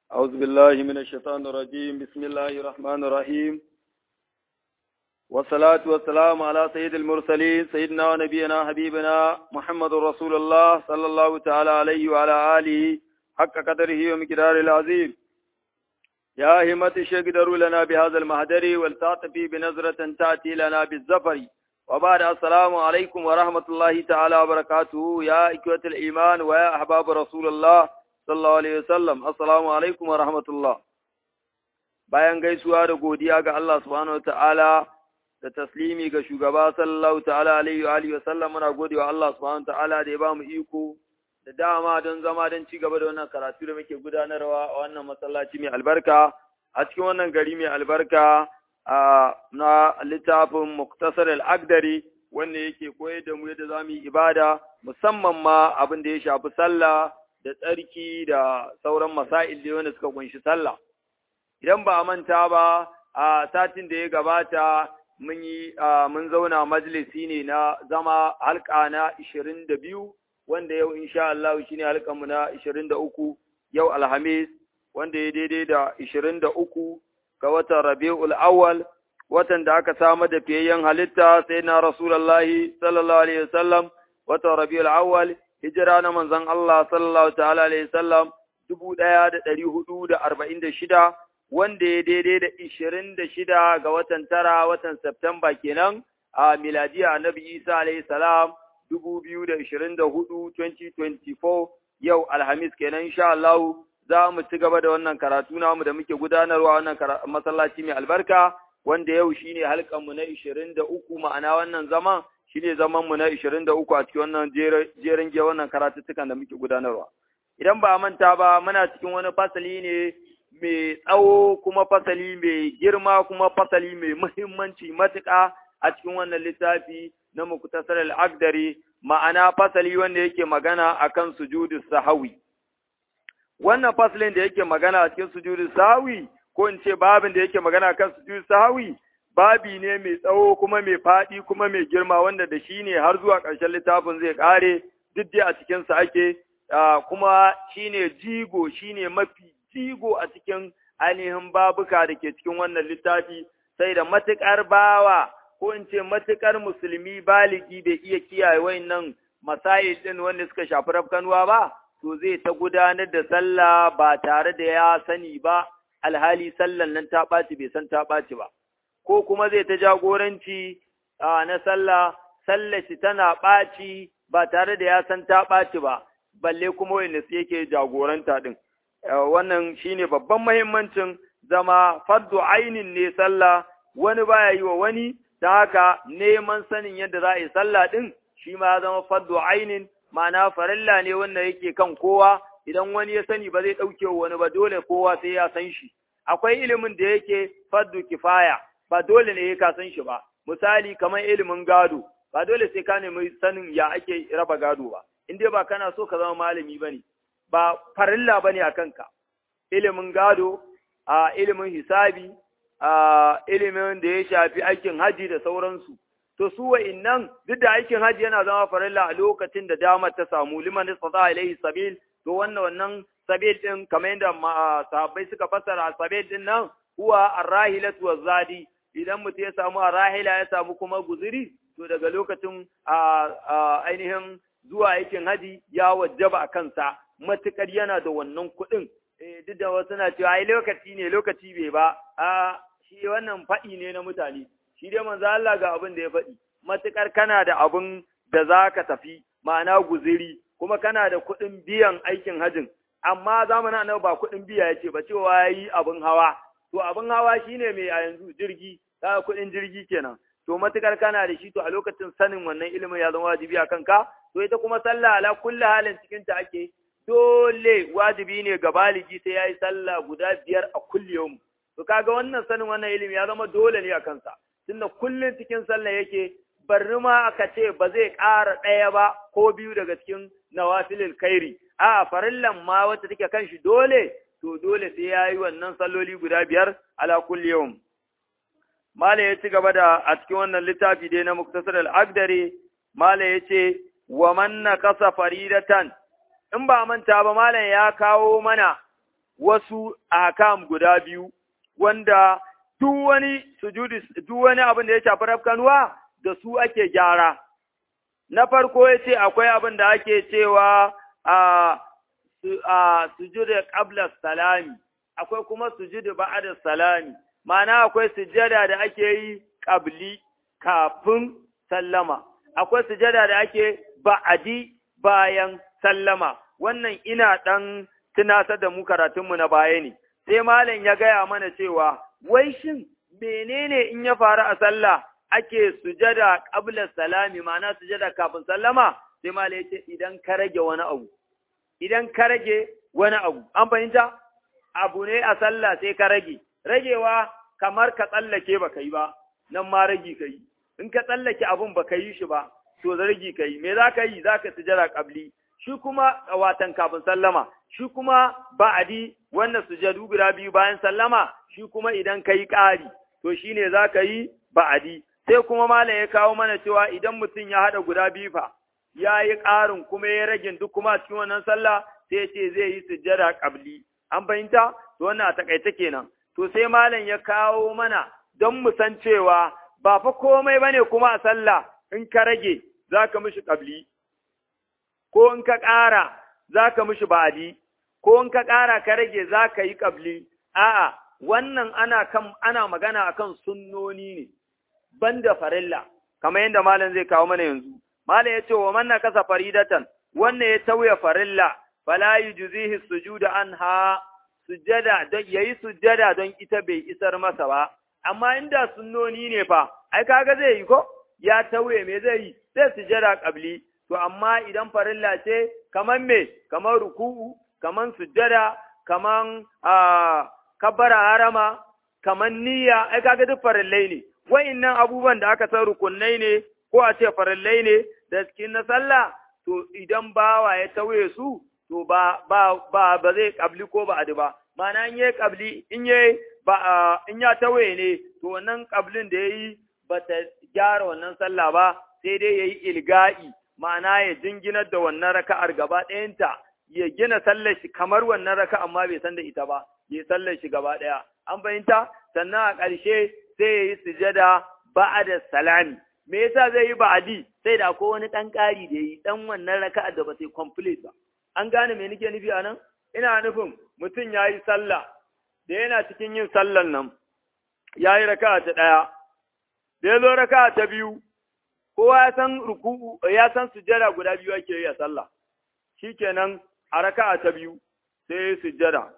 أعوذ بالله من الشيطان الرجيم بسم الله الرحمن الرحيم والصلاة والسلام على سيد المرسلين سيدنا ونبينا حبيبنا محمد رسول الله صلى الله تعالى عليه وعلى آله حق قدره ومقداره العظيم يا همة الشيخ دروا لنا بهذا المهدر والتعطفي بنظرة تأتي لنا بالزفر وبعد السلام عليكم ورحمة الله تعالى وبركاته يا إخوة الإيمان ويا أحباب رسول الله sallallahu alaihi wasallam assalamu alaikum wa rahmatullah bayan gaisuwa da godiya ga Allah subhanahu ta'ala da taslimi ga shugaba sallallahu ta'ala alaihi wa alihi wasallam muna godewa Allah subhanahu ta'ala da ya bamu iko da dama don zama don ci gaba da wannan karatu da muke gudanarwa a wannan masallaci mai albarka a cikin wannan gari mai albarka na littafin muktasar al-agdari wanda yake koyar da mu yadda zamu yi ibada musamman ma abin da ya shafi sallah da tsarki da sauran masail da wanda suka kunshi sallah. Idan ba a manta ba, a satin da ya gabata mun yi mun zauna majalisi ne na zama halka na 22 wanda yau insha Allah shine halkanmu na 23 yau Alhamis wanda ya daidai da 23 ga watan Rabiul Awwal watan da aka samar da fiyayyen halitta sai na Rasulullahi sallallahu alaihi wasallam watan Rabiul Awwal hijira na manzon Allah sallallahu ta'ala alaihi sallam dubu ɗaya da ɗari hudu da arba'in da shida wanda ya daidai da ishirin da shida ga watan tara watan Septemba kenan a miladiya annabi Isa alaihi salam dubu biyu da ishirin da hudu 2024 yau alhamis kenan insha Allah za mu ci gaba da wannan karatu namu da muke gudanarwa wannan masallaci mai albarka wanda yau shine halkanmu na ishirin da uku ma'ana wannan zaman shi ne zamanmu na 23 a cikin wannan jerin ge wannan karatuttukan da muke gudanarwa. Idan ba manta ba muna cikin wani fasali ne mai tsawo kuma fasali mai girma kuma fasali mai muhimmanci matuƙa a cikin wannan littafi na muktasar al'agdari ma'ana fasali wanda yake magana akan sujudu sahawi. Wannan fasalin da yake magana a cikin sujudu sahawi ko in ce babin da yake magana akan sujudu sahawi babi ne mai tsawo kuma mai faɗi kuma mai girma wanda da shi ne har zuwa ƙarshen littafin zai ƙare duk dai a cikinsa ake kuma shi ne jigo shi ne mafi jigo a cikin ainihin babuka da ke cikin wannan littafi sai da matuƙar bawa ko in ce matuƙar musulmi baligi bai iya kiyaye wayannan masayi ɗin wanda suka shafi rafkanuwa ba to zai ta gudanar da sallah ba tare da ya sani ba alhali sallan nan ta ɓaci bai san ta ɓaci ba ko kuma zai ta jagoranci na sallah, sallah shi tana ɓaci ba tare da ya san ta ɓaci ba, balle kuma wanda su yake jagoranta ɗin. Wannan shi ne babban mahimmancin zama fardu ainin ne sallah, wani baya yi wa wani, ta haka neman sanin yadda za a yi sallah ɗin, shi ma ya zama fardu ainin, ma'ana farilla ne wanda yake kan kowa, idan wani ya sani ba zai ɗauke wani ba dole kowa sai ya san shi. Akwai ilimin da yake fardu kifaya, ba dole ne ka san shi ba misali kamar ilimin gado ba dole sai ka nemi sanin ya ake raba gado ba in dai ba kana so ka zama malami bane ba farilla bane a kanka ilimin gado a ilimin hisabi a ilimin da ya shafi aikin haji da sauransu to su wa'innan duk da aikin haji yana zama farilla a lokacin da damar ta samu liman istata ilaihi sabil to wannan wannan sabil din kamar yadda sahabbai suka fassara sabil din nan huwa arrahilatu wazadi idan mutum ya samu a rahila ya samu kuma guziri, to daga lokacin ainihin zuwa aikin haji ya wajaba a kansa, matuƙar yana da wannan kuɗin. Duk da wasu na cewa ai lokaci ne lokaci bai ba, a shi wannan faɗi ne na mutane, shi dai manzo Allah ga abin da ya faɗi, matuƙar kana da abin da za ka tafi, ma'ana guziri, kuma kana da kuɗin biyan aikin hajin, amma zamanin annabi ba kuɗin biya ya ce ba cewa ya yi abin hawa, to abin hawa shine mai a yanzu jirgi, kaga kuɗin jirgi kenan to matukar kana da shi to a lokacin sanin wannan ilimin ya zama wajibi a kanka to ita kuma sallah ala kulli halin cikin ta ake dole wajibi ne ga baligi sai yayi sallah guda biyar a kulli yawm to kaga wannan sanin wannan ilimi ya zama dole ne a kansa tunda kullun cikin sallah yake barri ma aka ce ba zai ƙara ɗaya ba ko biyu daga cikin nawafilil kairi a farillan ma wacce take kan shi dole to dole sai yayi wannan salloli guda biyar ala kulli yawm Mala ya ci gaba da a cikin wannan littafi dai na Muktasar al'agdare, Mala ya ce, wa manna kasa faridatan, in ba manta ba Malam ya kawo mana wasu ahkam guda biyu wanda duk wani sujudi duk wani abin da ya shafi rafkanuwa da su ake gyara na farko ya ce akwai abin da ake cewa a a sujudu qabla salami akwai kuma sujudu ba'da salami ma'ana akwai sujada da ake yi qabli kafin sallama akwai sujada da ake ba'adi bayan sallama wannan ina dan tunasar da mu karatunmu na baya ne sai malam ya gaya mana cewa wai shin menene in ya faru a sallah ake sujada qabla salami ma'ana sujada kafin sallama sai malam ya ce idan ka rage wani abu idan ka rage wani abu, an fahimta? Abu ne a sallah sai ka rage, ragewa kamar ka tsallake ba ka yi ba, nan ma ragi ka yi, in ka tsallake abun ba ka yi shi ba, to zargi ka yi, me za ka yi za ka sujara ƙabli, shi kuma watan kafin sallama, shi kuma ba'adi wannan sujadu guda biyu bayan sallama, shi kuma idan ka yi ƙari, to shi ne za ka yi ba'adi. Sai kuma malam ya kawo mana cewa idan mutum ya haɗa guda biyu fa, ya yi ƙarin kuma ya ragin duk kuma a cikin wannan sallah sai ce zai yi sujjada ƙabli. An fahimta? To wannan a taƙaice kenan. To sai malam ya kawo mana don mu san cewa ba fa komai bane kuma a sallah in ka rage za ka mishi ƙabli. Ko in ka ƙara za ka mishi ba'adi. Ko in ka ƙara ka rage za ka yi ƙabli. A'a, wannan ana kan ana magana akan sunnoni ne, banda farilla, kamar yadda malam zai kawo mana yanzu. Malam ya ce wa manna kasa faridatan, wannan ya tauye farilla, fala yujzihi sujuda anha sujada don yayi sujada don ita bai isar masa ba. Amma inda sunnoni ne fa, ai kaga zai yi ko? Ya tauye me zai yi? Sai sujada qabli. To amma idan farilla ce kaman me? Kaman ruku'u, kaman sujada, kaman kabbara harama, kaman niyya, ai kaga duk farillai ne. Wa'innan abubuwan da aka san rukunnai ne ko a ce farillai ne da cikin na sallah to idan bawa ya tauye su to ba ba ba ba zai kabli ko ba adi ba ma'ana in yayi kabli in yayi ba in ya tauye ne to wannan kablin da yayi ba ta gyara wannan sallah ba sai dai yayi ilga'i ma'ana ya jinginar da wannan raka'ar gaba ɗayanta ya gina sallar shi kamar wannan raka amma bai san da ita ba ya sallar shi gaba ɗaya an fahimta sannan a ƙarshe sai ya yi sujada ba'ada salami me yasa zai yi ba'adi sai da akwai wani ɗan ƙari da yi ɗan wannan raka'ar da ba sai complete ba an gane me nake nufi a nan ina nufin mutum ya yi sallah da yana cikin yin sallan nan ya yi raka'a ta ɗaya da ya zo raka'a ta biyu kowa ya san ruku'u ya san sujjada guda biyu ake yi a sallah shikenan a raka'a ta biyu sai ya sujjada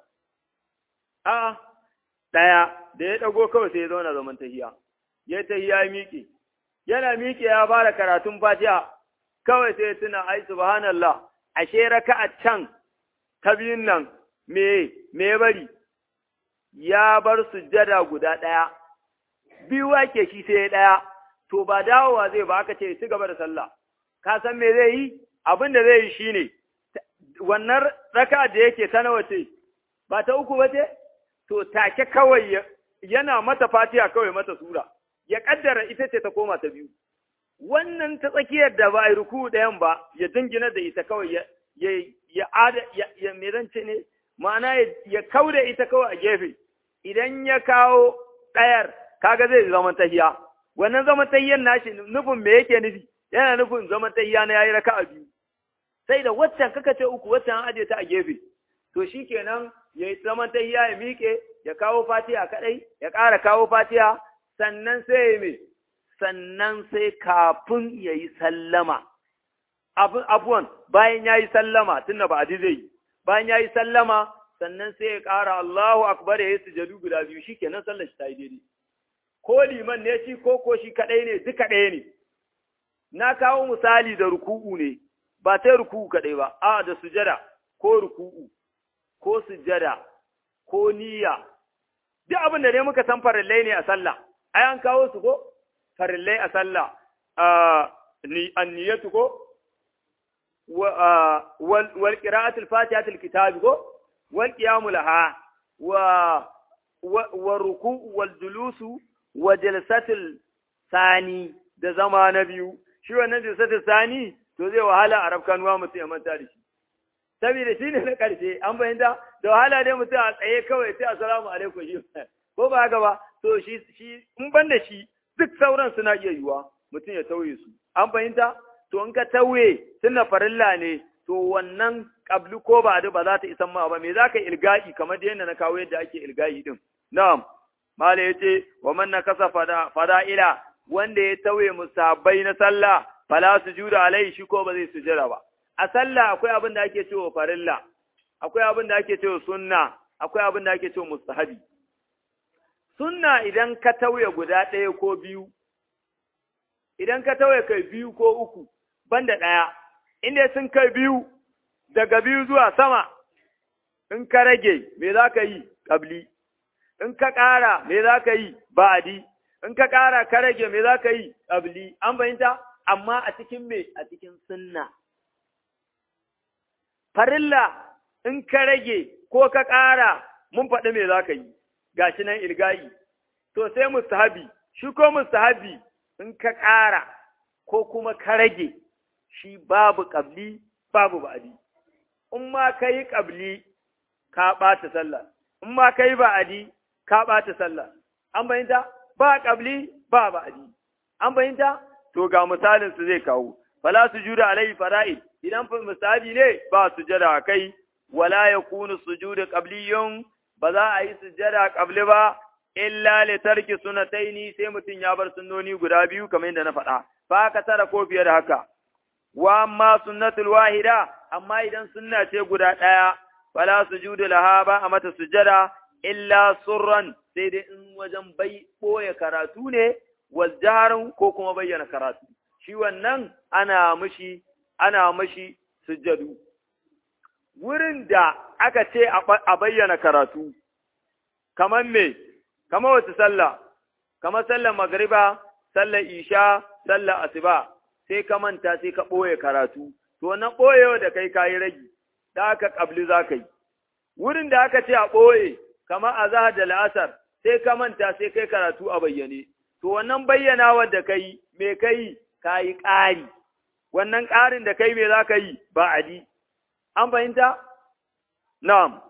a ɗaya da ya ɗago kawai sai ya zauna zaman tahiya ya tahiya ya miƙe yana miƙe ya fara karatun fatiha kawai sai ya tuna ai subhanallah ashe raka'a can ta biyun nan me me bari ya bar sujjada guda ɗaya biyu ake shi sai ɗaya to ba dawowa zai ba aka ce ci gaba da sallah ka san me zai yi abin da zai yi shine wannan raka da yake ta nawa ce ba ta uku ba ce to take kawai yana mata fatiha kawai mata sura ya kaddara ita ce ta koma ta biyu wannan ta tsakiyar da ba a yi ruku ɗayan ba ya dingina da ita kawai ya ya ya ada ya, ya me ne ma'ana ya kauda ita kawai a gefe idan ya kawo ɗayar kaga zai zama tahiya wannan zaman tahiyan nashi nufin me yake nufi yana nufin zaman tahiya na yayi raka'a biyu sai da waccan kaka ce uku waccan an aje ta a gefe to shikenan yayi zaman tahiya ya miƙe ya kawo fatiha kadai ya ƙara kawo fatiha sannan sai ya me sannan sai kafin yayi sallama abuwan bayan yayi sallama tunda ba aji zai yi bayan yayi sallama sannan sai ya ƙara Allahu akbar ya yi sujadu guda biyu shikenan sallar shi ta yi daidai ko liman ne shi ko ko shi kaɗai ne duka ɗaya ne. Na kawo misali da ruku'u ne, ba sai ruku'u kaɗai ba, a da sujada ko ruku'u, ko sujada, ko niyya. Duk abin da ne muka san farillai ne a sallah, ai an kawo su ko? Farillai a sallah, an niyyatu ko? Wal qira'atul fatihatul kitabi ko? Wal qiyamu laha wa wa ruku'u wal julusu wa jalsatul sani da zama na biyu shi wannan jalsatul sani to zai wahala a rafkanuwa mutum ya manta da shi saboda shi ne na ƙarshe an fahimta da wahala dai mutum a tsaye kawai sai assalamu alaikum shi ko ba haka ba to shi shi in ban da shi duk sauran suna iya yiwuwa mutum ya tauye su an fahimta to in ka tauye tunda farilla ne to wannan kabli ko ba ba za ta isan ma ba me za ka ilga'i kamar da yadda na kawo yadda ake ilga'i din na'am mala yace wa man nakasa fada fada'ila wanda ya tauye musabbai na sallah fala sujuda alai shi ko ba zai sujada ba a sallah akwai abin da ake cewa farilla akwai abin da ake cewa sunna akwai abin da ake cewa mustahabi sunna idan ka tauye guda ɗaya ko biyu idan ka tauye kai biyu ko uku banda ɗaya inda sun kai biyu daga biyu zuwa sama in ka rage me za ka yi ƙabli in ka ƙara me za ka yi ba'adi in ka ƙara ka rage me za ka yi ƙabli an fahimta amma a cikin me a cikin sunna farilla in ka rage ko ka ƙara mun faɗi me za ka yi gashi nan ilgayi to sai mustahabi shi ko mustahabi in ka ƙara ko kuma ka rage shi babu ƙabli babu ba'adi in ma ka yi ƙabli ka ɓata sallah in ma ka yi ba'adi ka ɓata sallah an bayanta ba ƙabli ba ba'adi an bayanta to ga misalin su zai kawo fala sujuda alai fara'id idan misali ne ba sujada kai wala yakunu sujudu qabliyun ba za a yi sujada qabli ba illa li tarki sunataini sai mutum ya bar sunnoni guda biyu kamar yadda na faɗa fa ka tara ko fiye da haka wa amma sunnatul wahida amma idan sunna ce guda ɗaya fala sujudu laha ba a mata sujada illa surran sai dai in wajen bai ɓoye karatu ne wazjarin ko kuma bayyana karatu shi wannan ana mishi ana mishi sujjadu wurin da aka ce a bayyana karatu kamar me kamar wata sallah kamar sallar magriba sallar isha sallar asuba sai ka manta sai ka ɓoye karatu to na ɓoyewa da kai kayi ragi da aka ƙabli za ka yi wurin da aka ce a ɓoye kamar a zahar da la'asar sai ka manta sai kai karatu a bayyane to wannan bayyanawar da kai me kai ka yi ƙari wannan ƙarin da kai me za ka yi ba adi an fahimta na'am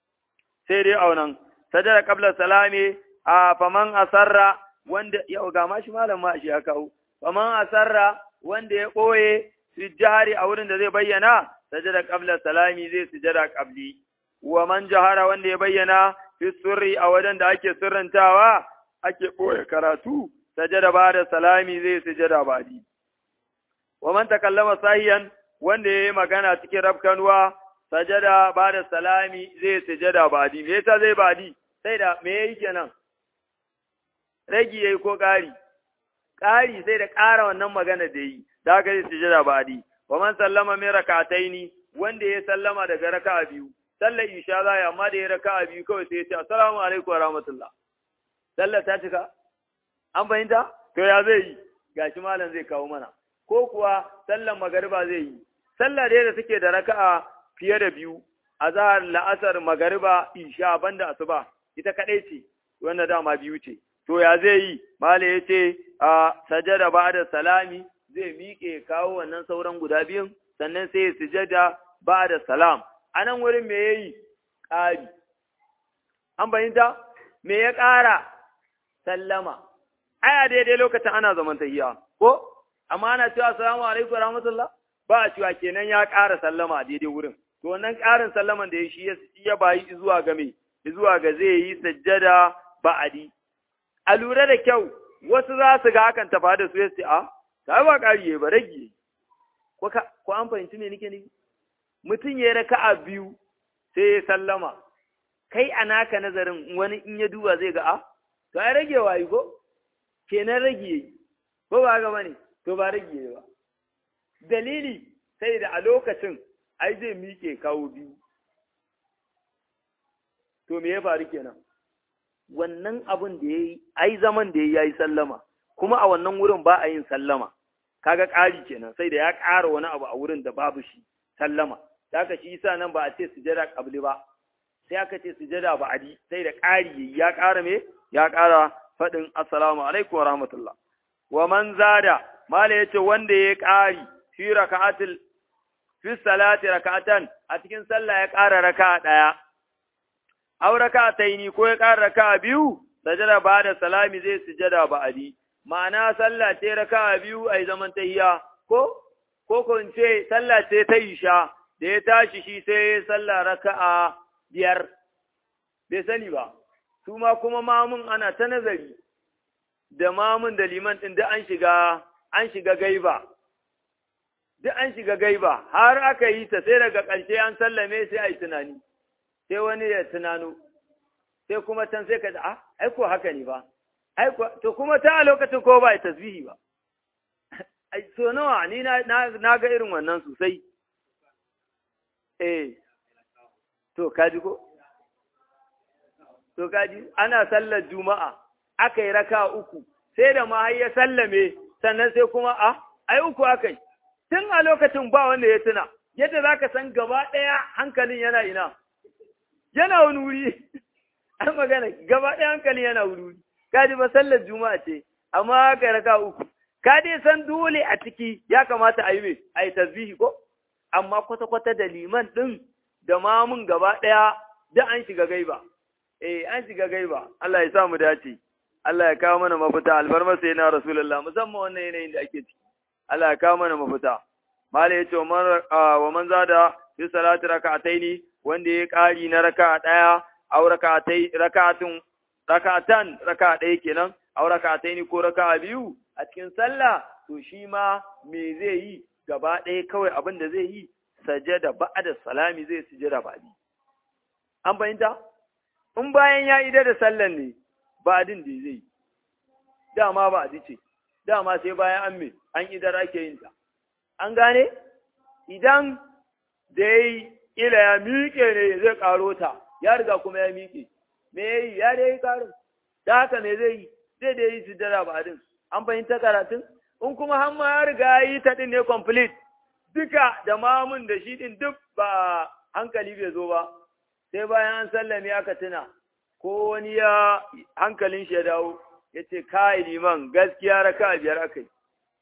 sai dai aunan sajada qabla salami a faman asarra wanda yau ga mashi malam ma shi ya kawo faman asarra wanda ya ɓoye sujjari a wurin da zai bayyana sajada qabla salami zai sujada qabli wa man jahara wanda ya bayyana fi sirri a wajen da ake sirrantawa ake ɓoye karatu sajada ba da salami zai sujada badi wa man takallama sahiyan wanda ya yi magana cikin rafkanuwa sajada ba da salami zai sujada badi me yasa zai badi sai da me yayi kenan ragi yayi ko ƙari ƙari sai da ƙara wannan magana da yi da haka zai sujada badi wa man sallama min rak'ataini wanda ya sallama daga raka'a biyu sallar isha za ya amma da ya raka'a biyu kawai sai ya ce assalamu alaikum wa rahmatullah sallar ta cika an fahimta to ya zai yi gashi malam zai kawo mana ko kuwa sallar magariba zai yi sallar da da suke da raka'a fiye da biyu azhar la'asar magariba isha banda asuba ita kadai ce wanda dama biyu ce to ya zai yi malam ya ce a sajada ba'da salami zai miƙe kawo wannan sauran guda biyun sannan sai ya sujada ba da salam a nan wurin me ya yi ƙari an bayyanta me ya ƙara sallama aya daidai lokacin ana zaman tahiya ko amma ana cewa assalamu alaikum rahmatullah ba a cewa kenan ya ƙara sallama a daidai wurin to wannan ƙarin sallaman da ya shi ya bayi zuwa ga me zuwa ga zai yi sajjada ba'adi a lura da kyau wasu za su ga hakan tafa da su ya ce a ta ba ƙari ba rage ko an fahimci me nake nufi mutum ya raka a biyu sai ya sallama kai a naka nazarin wani in ya duba zai ga a to ai rage wayi ko kenan rage yi ko ba ga bane to ba rage yi ba dalili sai da a lokacin ai zai miƙe kawo biyu to me ya faru kenan wannan abin da ya yi ai zaman da ya yi sallama kuma a wannan wurin ba a yin sallama kaga ƙari kenan sai da ya ƙara wani abu a wurin da babu shi sallama da aka shi yasa nan ba a ce sujada qabli ba sai aka ce sujada ba adi sai da ƙari ya ƙara me ya ƙara faɗin assalamu alaikum wa rahmatullah wa man zada mala yace wanda ya ƙari fi raka'atil fi salati raka'atan a cikin sallah ya ƙara raka'a ɗaya aw raka'ataini ko ya ƙara raka'a biyu sajada ba da salami zai sujada ba'adi ma'ana sallah ce raka'a biyu ai zaman tahiyya ko ko ko in ce sallah ce ta isha da ya tashi shi sai sallah raka'a biyar bai sani ba su ma kuma mamun ana ta nazari da mamun da liman ɗin da an shiga an shiga gaiba duk an shiga gaiba har aka yi ta sai daga ƙarshe an sallame sai a yi tunani sai wani ya tunano sai kuma can sai ka ji ah ai ko haka ne ba ai ko to kuma ta a lokacin ko ba tasbihi ba ai so nawa ni na na ga irin wannan sosai eh to kaji ko to kaji ana sallar juma'a aka yi raka uku sai da ma ya sallame sannan sai kuma a ai uku aka yi tun a lokacin ba wanda ya tuna yadda za ka san gaba ɗaya hankalin yana ina yana wani wuri an magana gaba ɗaya hankalin yana wuri wuri kaji ba sallar juma'a ce amma aka yi raka uku ka dai san dole a ciki ya kamata a yi mai a yi tasbihi ko amma kwata-kwata da liman ɗin da mamun gaba ɗaya da an shiga gaiba eh an shiga gaiba Allah ya sa mu dace Allah ya kawo mana mafita alfarma sai na rasulullah musamman wannan yanayin da ake ciki Allah ya kawo mana mafita mala yace wa man wa man zada fi salati rak'ataini wanda ya kari na raka'a daya aw rak'atai rak'atun rak'atan raka'a daya kenan aw rak'ataini ko raka'a biyu a cikin sallah to shi ma me zai yi gaba ɗaya kawai abin da zai yi sajada ba'da salami zai sujada ba'di an fahimta in bayan ya ida da sallan ne ba'din da zai dama ba'di ce dama sai bayan an me an idar ake yin ta an gane idan da yayi ila ya miƙe ne zai karo ta ya riga kuma ya miƙe me yayi ya dai karo da haka me zai yi zai da yi sujada ba'din an fahimta karatun in kuma har ma ya riga yi ta din ne complete duka da mamun da shi din duk ba hankali bai zo ba sai bayan an sallame aka tuna ko wani ya hankalin shi ya dawo ya ce kai liman gaskiya raka biyar aka yi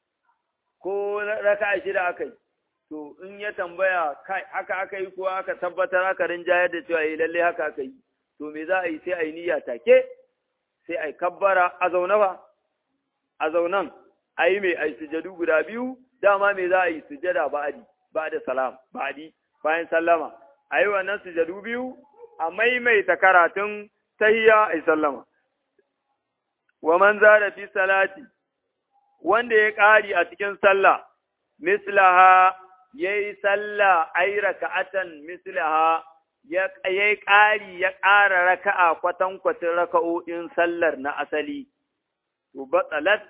ko raka shida aka yi to in ya tambaya kai haka aka yi ko aka tabbatar aka rinjayar da cewa yi lalle haka aka yi to me za a yi sai a yi niyya take sai a yi kabbara a zaune ba a zaunan a yi mai a yi sujadu guda biyu dama me za a yi sujada ba'adi ba da salam ba'adi bayan sallama a yi wannan sujadu biyu a maimaita karatun tahiyya a yi sallama wa man zara fi salati wanda ya ƙari a cikin sallah mislaha yayi sallah ay raka'atan mislaha ya yayi ƙari ya ƙara raka'a kwatankwacin raka'o'in sallar na asali to batsalat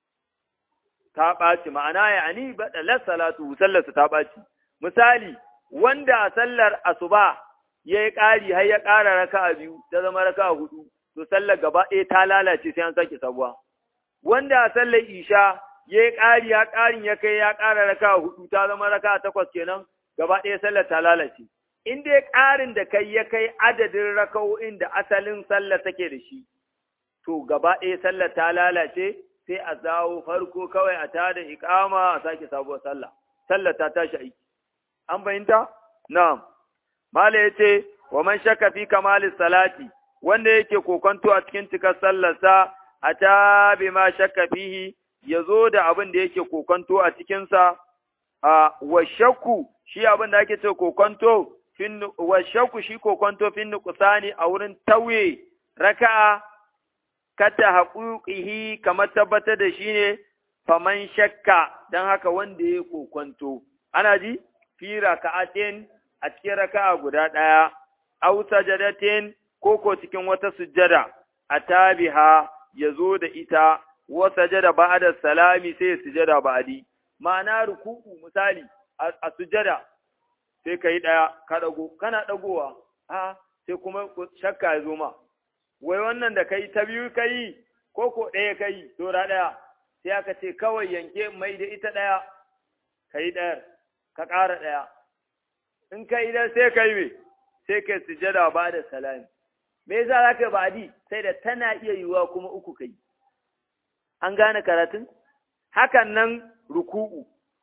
ta ɓaci ma'ana ya ani batsalat salatu sallarsa ta ɓaci misali wanda a sallar asuba ya yi ƙari har ya ƙara raka'a biyu ta zama raka'a hudu to sallar gaba ɗaya ta lalace sai an sake sabuwa wanda a sallar isha ya yi ƙari ya ƙarin ya kai ya ƙara raka'a hudu ta zama raka'a takwas kenan gaba ɗaya sallar ta lalace in dai ƙarin da kai ya kai adadin raka'o'in da asalin sallar take da shi to gaba ɗaya sallar ta lalace sai a zawo farko kawai a tada iƙama a sake sabuwar sallah sallar ta tashi aiki an fahimta na'am mala yace wa man shakka fi kamalis salati wanda yake kokonto a cikin cikar sallarsa a ta bi ma shakka fihi ya zo da abin da yake kokonto a cikinsa a wa shakku shi abin da ake ce kokonto fin wa shakku shi kokonto fin nuqsani a wurin tauye raka'a kata haƙuƙihi kamar tabbatar da shi ne faman shakka don haka wanda ya kokonto ana ji fi raka'atin a cikin raka'a guda ɗaya aw sajadatin ko ko cikin wata sujjada a tabiha ya zo da ita wa sajada ba'da salami sai sujjada ba'di ma'ana ruku'u misali a sujjada sai kai daya ka dago kana dagowa a sai kuma shakka ya zo ma wai wannan da kai ta biyu kai ko ko ɗaya kai dora ɗaya sai aka ce kawai yanke mai da ita ɗaya kai ɗayar ka ƙara ɗaya in ka idan sai kai me sai kai sujada ba da salami me yasa za ka ba'di sai da tana iya yiwuwa kuma uku kai an gane karatun hakan nan ruku'u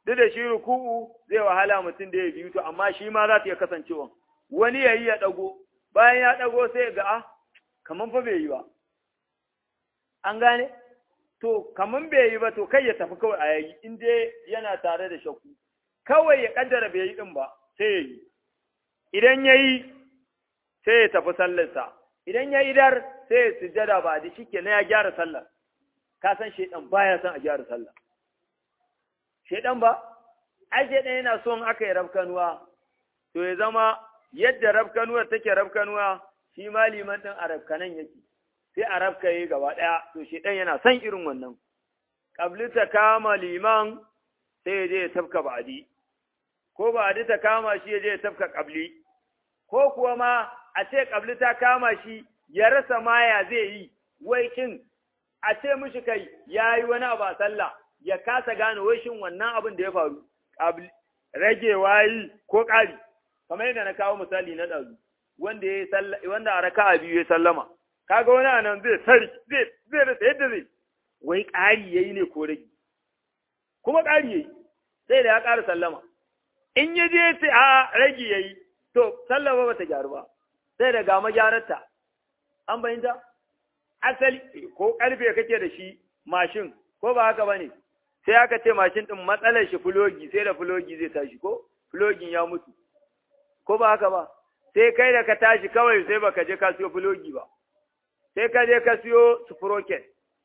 duk da shi ruku'u zai wahala mutum da ya biyu to amma shi ma za ta iya kasancewa wani yayi ya dago bayan ya dago sai ga ah kaman fa bai yi ba an gane to kaman bai yi ba to kai ya tafi kawai a yayi in dai yana tare da shakku kawai ya kaddara bai yi din ba sai ya yi idan ya yi sai ya tafi sallarsa idan ya idar sai ya sujjada ba da shi na ya gyara sallar ka san shaidan baya son a gyara sallah shaidan ba ai shaidan yana so in aka yi rafkanuwa to ya zama yadda rafkanuwar take rafkanuwa shi ma liman din a rafkanan yake sai a rafka yi gaba ɗaya to shaidan yana son irin wannan kabli ta kama liman sai ya je ya tafka ba'adi ko ba'adi ta kama shi ya je ya tafka kabli ko kuwa ma a ce kabli ta kama shi ya rasa maya zai yi wai kin a ce mishi kai ya yi wani abu a sallah ya kasa gane wai shin wannan abin da ya faru ragewa yi ko ƙari kamar yadda na kawo misali na ɗazu wanda ya wanda a raka'a biyu ya sallama kaga wani anan zai sari zai zai rasa yadda zai wai ƙari yayi ne ko rage kuma ƙari yayi sai da ya ƙara sallama in ya je sai a rage yayi to sallama ba ta gyaru ba sai da ga magyararta an bayyanta asali ko karfe kake da shi mashin ko ba haka bane sai aka ce mashin din matsalar shi fulogi sai da fulogi zai tashi ko fulogin ya mutu ko ba haka ba sai kai da ka tashi kawai sai baka je ka siyo fulogi ba sai ka je ka siyo sprocket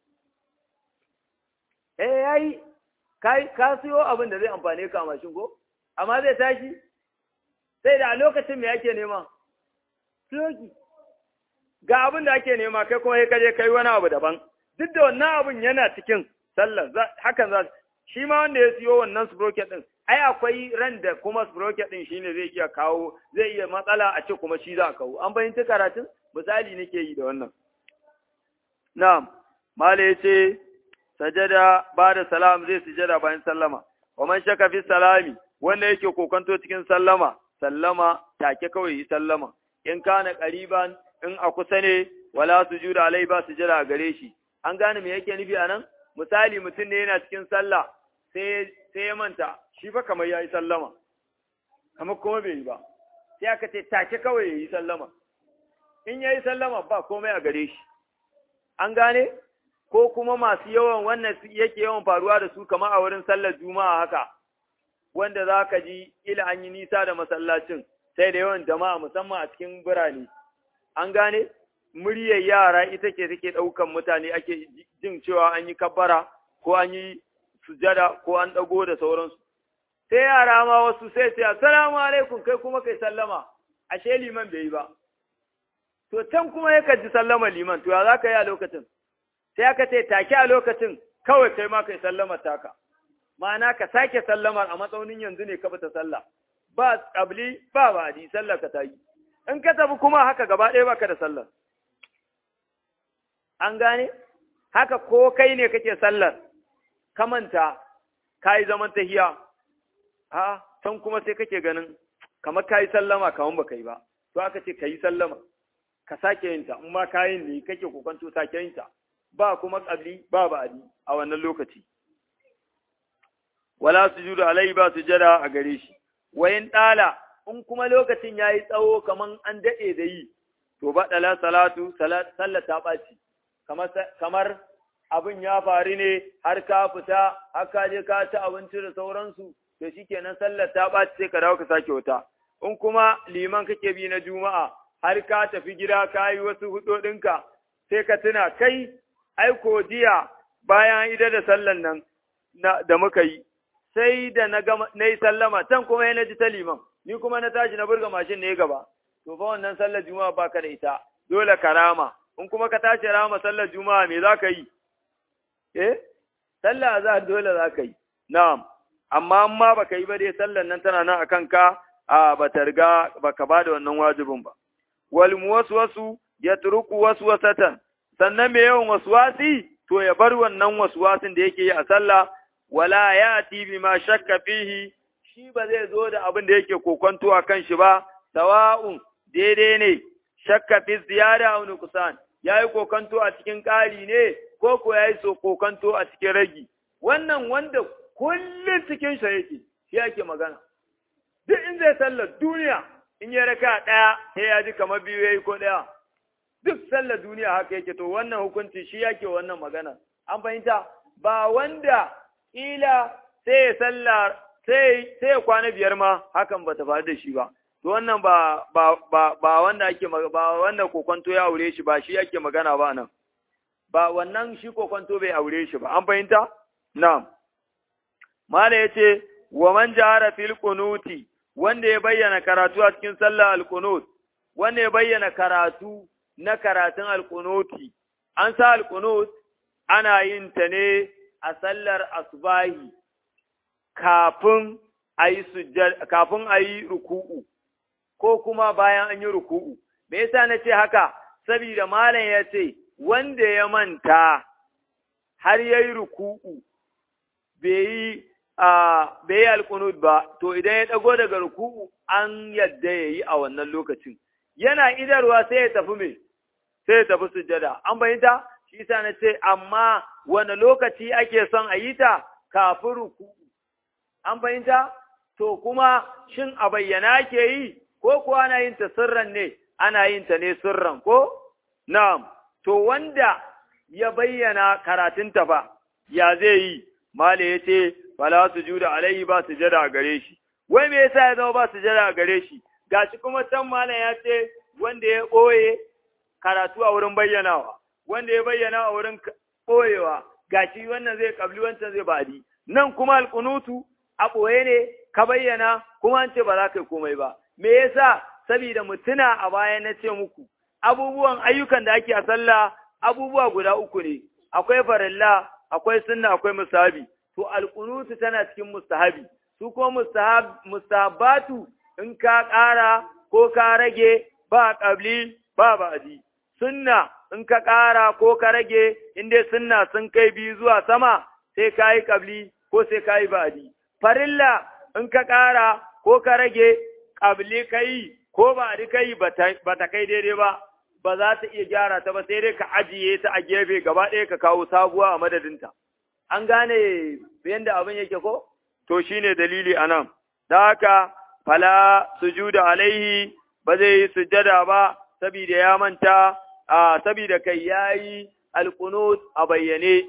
eh yayi kai ka siyo abin da zai amfane ka mashin ko amma zai tashi sai da a lokacin me yake nema fulogi ga abin da ake nema kai kuma ka je kai wani abu daban duk da wannan abin yana cikin sallar hakan za shi ma wanda ya siyo wannan sprocket din ai akwai ran da kuma sprocket din shine zai iya kawo zai iya matsala a ce kuma shi za a kawo an bayyana karatun misali nake yi da wannan na'am mala yace sajada ba da salam zai sujada bayan sallama wa man shaka fi salami wanda yake kokanto cikin sallama sallama take kawai yi sallama in kana qariban in a kusa ne wala sujuda alai ba sujada a gare shi an gane me yake nufi anan misali mutum ne yana cikin sallah sai sai ya manta shi fa kamar yayi sallama kamar kuma bai yi ba sai aka ce take kawai yayi sallama in yayi sallama ba komai a gare shi an gane ko kuma masu yawan wannan yake yawan faruwa da su kamar a wurin sallar juma'a haka wanda za ka ji ila an yi nisa da masallacin sai da yawan jama'a musamman a cikin birane an gane muryar yara ita ce take ɗaukan mutane ake jin cewa an yi kabbara ko an yi sujada ko an ɗago da sauransu sai yara ma wasu sai ce assalamu alaikum kai kuma kai sallama ashe liman bai yi ba to can kuma ya ji sallama liman to ya za ka yi a lokacin sai aka ce take a lokacin kawai kai ma kai sallama taka ma'ana ka sake sallamar a matsaunin yanzu ne ka bata sallah ba tsabli ba ba di sallar ka ta yi in ka tafi kuma haka gaba ɗaya baka da sallar an gane haka ko kai ne kake sallar ka manta ka yi zaman tahiya a can kuma sai kake ganin kamar ka yi sallama kamar baka yi ba to aka ce ka yi sallama ka sake yin ta in ma kayin ne kake kokanto sake yin ta ba kuma ƙabli ba ba'adi a wannan lokaci wala sujudu alai ba sujada a gare shi wayin dala in kuma lokacin yayi tsawo kaman an dade da yi to badala salatu sallah ta baci kamar kamar abin ya faru ne har ka fita har ka je ka ci abinci da sauransu to shikenan sallar ta baci sai ka dawo ka sake wata in kuma liman kake bi na juma'a har ka tafi gida ka yi wasu hudodinka sai ka tuna kai aiko jiya bayan ida da sallan nan da muka yi sai da na yi sallama can kuma ya ji ta liman ni kuma na tashi na burga mashin ne gaba to fa wannan sallar juma'a baka da ita dole ka rama in kuma ka tashi rama sallar juma'a me za ka yi eh sallah za dole za ka yi na'am amma amma baka yi ba dai sallar nan tana nan akan ka a bata riga baka ba da wannan wajibin ba wal muwaswasu yatruku waswasatan sannan me yawan waswasi to ya bar wannan waswasin da yake yi a sallah wala yati bima shakka fihi shi ba zai zo da abin da yake kokonto a kan shi ba sawa'un daidai ne shakka fi ziyara aw nuqsan yayi kokonto a cikin ƙari ne ko ko yayi so kokonto a cikin ragi wannan wanda kullum cikin sa yake shi yake magana duk in zai sallar duniya in ya raka ɗaya sai ya ji kamar biyu yayi ko ɗaya duk sallar duniya haka yake to wannan hukunci shi yake wannan magana an fahimta ba wanda ila sai ya sallar sai sai ya kwana biyar ma hakan ba ta faru da shi ba to wannan ba ba ba ba wanda ake ba wanda kokonto ya aure shi ba shi yake magana ba nan ba wannan shi kokonto bai aure shi ba an fahimta na'am mala yace wa man jahara fil qunuti wanda ya bayyana karatu a cikin sallar al-qunut wanda ya bayyana karatu na karatun al-qunuti an sa al-qunut ana yin ta ne a sallar asbahi kafin ayi sujjad kafin ayi ruku'u ko kuma bayan an yi ruku'u me yasa nace haka saboda malam ya ce wanda ya manta har yayi ruku'u bai yi bai yi alkunut ba, to idan ya ɗago daga ruku'u an yadda ya yi a wannan lokacin. Yana idarwa sai ya tafi me, sai ya tafi sujada. An bayyanta? Shi sa na ce, amma wani lokaci ake son a yi ta kafin ruku'u. An bayyanta? To kuma shin a bayyana ke yi, ko kuwa ana yin ta sirran ne, ana yin ta ne sirran ko? Na'am, to wanda ya bayyana karatunta ba, ya zai yi, Male ya ce, fala sujuda alaihi ba sujada a gare shi wai me yasa ya zama ba sujada a gare shi gashi kuma can malam ya ce wanda ya boye karatu a wurin bayyanawa wanda ya bayyana a wurin boyewa gashi wannan zai kabli wancan zai badi nan kuma alqunutu a boye ne ka bayyana kuma an ce ba za ka yi komai ba me yasa saboda mutuna a baya na ce muku abubuwan ayyukan da ake a sallah abubuwa guda uku ne akwai farilla akwai sunna akwai musabi to alƙunutu tana cikin mustahabi su ko mustahabatu in ka ƙara ko ka rage ba ƙabli ba ba'di sunna in ka ƙara ko ka rage in dai sunna sun kai biyu zuwa sama sai ka yi ƙabli ko sai ka yi ba'di farilla in ka ƙara ko ka rage ƙabli ka yi ko ba'di ka yi ba ta kai daidai ba ba za ta iya gyara ta ba sai dai ka ajiye ta a gefe gaba ɗaya ka kawo sabuwa a madadinta. an gane yadda abin yake ko? To shi ne dalili a nan, da haka fala sujuda alaihi ba zai yi sujada ba, saboda ya manta, a saboda kai ya yi alkunut a bayyane.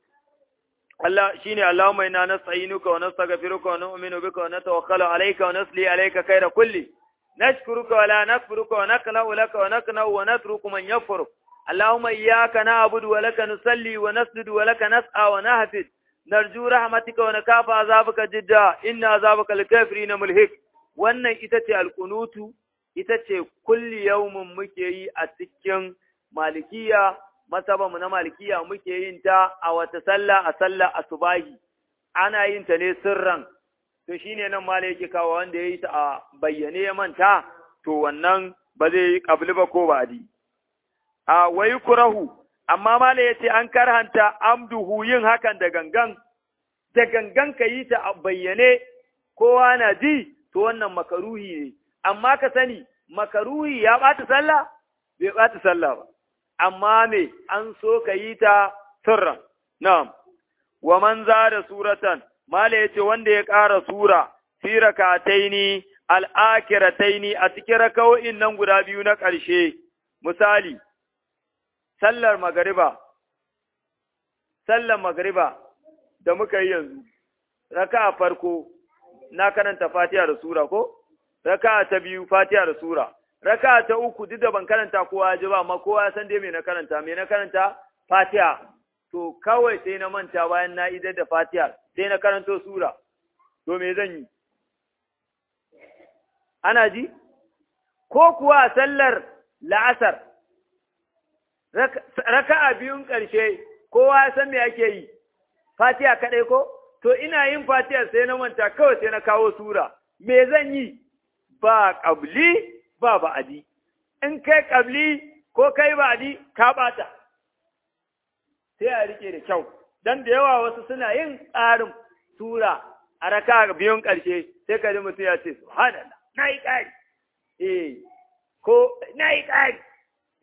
Allah shi ne Allah mai na nasa'inuka wa nastaghfiruka wa nu'minu bika wa natawakkalu alayka wa nasli alayka khayra kulli nashkuruka wa la nakfuruka wa naqna'u laka wa naqna'u wa natruku man yafuruk اللهم إياك نعبد ولك نصلي ونسجد ولك نسعى ونهفد نرجو رحمتك ونكاف عذابك جدا إن عذابك الكافرين ملهك wannan ita ce alkunutu ita ce kulli yaumin muke yi a cikin malikiya masabamu na malikiya muke yin ta a wata sallah a sallah asubahi ana yin ta ne sirran to shine nan mala yake kawo wanda ya yi ta a bayyane ya manta to wannan ba zai yi kabli ba ko ba'di a wai kurahu amma mala yace an karhanta amduhu yin hakan da gangan da gangan ka yi ta a bayyane kowa na ji to wannan makaruhi ne amma ka sani makaruhi ya bata sallah bai bata sallah ba amma me an so ka yi ta sirran na'am wa man zada suratan mala yace wanda ya ƙara sura fi rakataini al-akhirataini a cikin raka'o'in nan guda biyu na ƙarshe misali sallar magariba, sallar magariba da muka yi yanzu, raka farko na karanta fatiha da sura ko? Raka ta biyu fatiha da sura, raka ta uku duk da ban karanta kowa ji ba, amma kowa ya san dai me na karanta, me na karanta fatiha. To kawai sai na manta bayan na idar da fatiha, sai na karanto sura, to me zan yi? Ana ji? Ko kuwa sallar la'asar, raka'a biyun ƙarshe kowa ya san me ake yi fatiha kaɗai ko to ina yin fatiha sai na manta kawai sai na kawo sura me zan yi ba ƙabli ba ba'adi in kai ƙabli ko kai ba'adi ka ɓata sai a rike da kyau dan da yawa wasu suna yin tsarin sura a raka biyun ƙarshe sai ka ji mutum ya ce subhanallah na yi ƙari eh ko na yi ƙari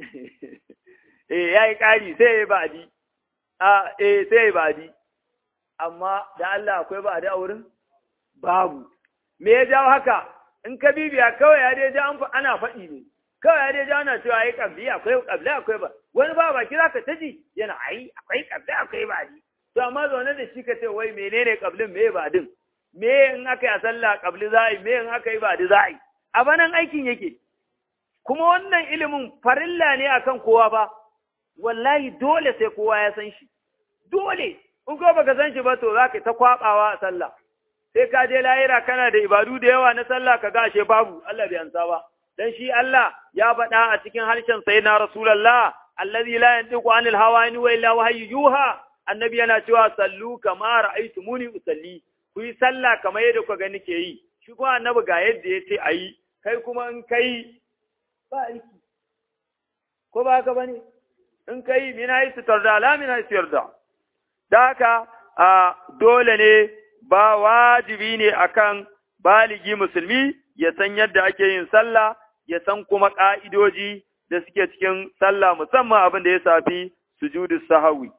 eh ya yi ƙari sai ya yi ba'adi a eh sai ya yi ba'adi amma da Allah akwai ba a wurin babu me ya jawo haka in ka bibiya kawai ya dai ja ana faɗi ne kawai ya dai ja ana cewa ai kabli akwai kabli akwai ba wani ba baki zaka ta ji yana ai akwai kabli akwai ba ji to amma zaune da shi ka ce wai menene kablin me ba din me in aka yi a sallah kabli za a yi me in aka yi ba di za a yi a banan aikin yake kuma wannan ilimin farilla ne akan kowa ba wallahi dole sai kowa ya san shi dole in ko baka san shi ba to zaka ta kwabawa a sallah sai ka je lahira kana da ibadu da yawa na sallah ka gashe babu Allah bai ansa ba dan shi Allah ya faɗa a cikin harshen sayyidina rasulullah allazi la yantiqu anil hawa in wa illa wahyu yuha annabi yana cewa sallu kama ra'aytumuni usalli ku yi sallah kamar yadda kuka gani ke yi shi kuma annabi ga yadda ya ce ayi kai kuma in kai ba aiki ko ba haka bane in kai mina yi da la mina yi da da haka a dole ne ba wajibi ne akan baligi musulmi ya san yadda ake yin sallah ya san kuma ƙa'idoji da suke cikin sallah musamman abin da ya safi sujudu sahawi.